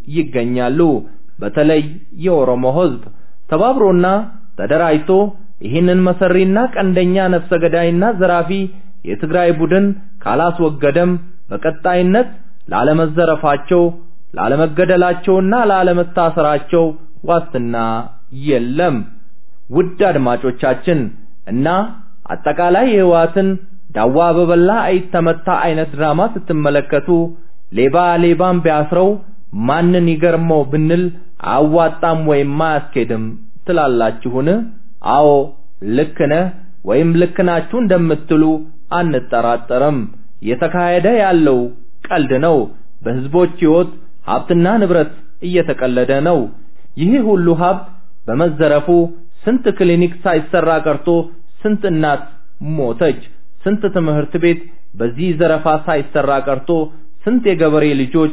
ይገኛሉ። በተለይ የኦሮሞ ህዝብ ተባብሮና ተደራጅቶ ይህንን መሰሪና ቀንደኛ ነፍሰ ገዳይና ዘራፊ የትግራይ ቡድን ካላስወገደም በቀጣይነት ላለመዘረፋቸው፣ ላለመገደላቸውና ላለመታሰራቸው ዋስትና የለም። ውድ አድማጮቻችን እና አጠቃላይ የህወሓትን ዳዋ በበላ አይተመታ አይነት ድራማ ስትመለከቱ ሌባ ሌባን ቢያስረው ማንን ይገርመው ብንል አያዋጣም ወይም አያስኬድም ትላላችሁን? አዎ ልክ ነህ ወይም ልክ ናችሁ እንደምትሉ አንጠራጠርም። እየተካሄደ ያለው ቀልድ ነው። በህዝቦች ህይወት ሀብትና ንብረት እየተቀለደ ነው። ይህ ሁሉ ሀብት በመዘረፉ ስንት ክሊኒክ ሳይሰራ ቀርቶ ስንት እናት ሞተች። ስንት ትምህርት ቤት በዚህ ዘረፋ ሳይሰራ ቀርቶ ስንት የገበሬ ልጆች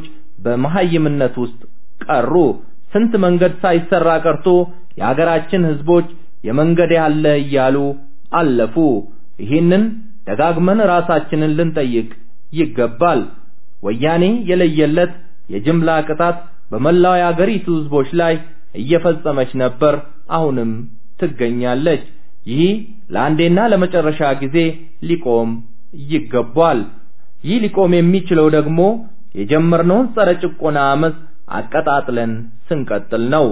በመሐይምነት ውስጥ ቀሩ። ስንት መንገድ ሳይሰራ ቀርቶ የሀገራችን ህዝቦች የመንገድ ያለ እያሉ አለፉ። ይህንን ደጋግመን ራሳችንን ልንጠይቅ ይገባል። ወያኔ የለየለት የጅምላ ቅጣት በመላው የአገሪቱ ህዝቦች ላይ እየፈጸመች ነበር፣ አሁንም ትገኛለች። ይህ ለአንዴና ለመጨረሻ ጊዜ ሊቆም ይገባል። ይህ ሊቆም የሚችለው ደግሞ የጀመርነውን ጸረ ጭቆና አመፅ አቀጣጥለን ስንቀጥል ነው።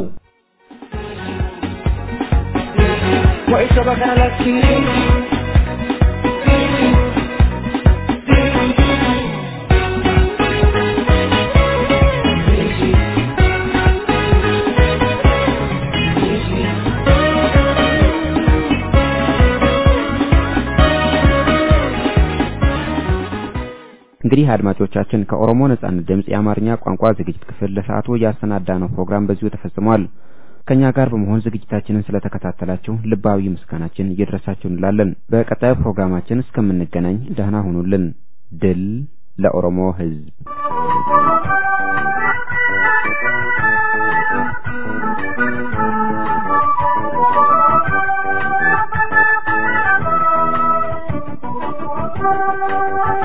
እንግዲህ አድማጮቻችን ከኦሮሞ ነጻነት ድምጽ የአማርኛ ቋንቋ ዝግጅት ክፍል ለሰዓቱ ያሰናዳነው ፕሮግራም በዚሁ ተፈጽሟል። ከኛ ጋር በመሆን ዝግጅታችንን ስለተከታተላችሁ ልባዊ ምስጋናችን እየደረሳችሁ እንላለን። በቀጣዩ ፕሮግራማችን እስከምንገናኝ ደህና ሁኑልን። ድል ለኦሮሞ ሕዝብ! Thank you.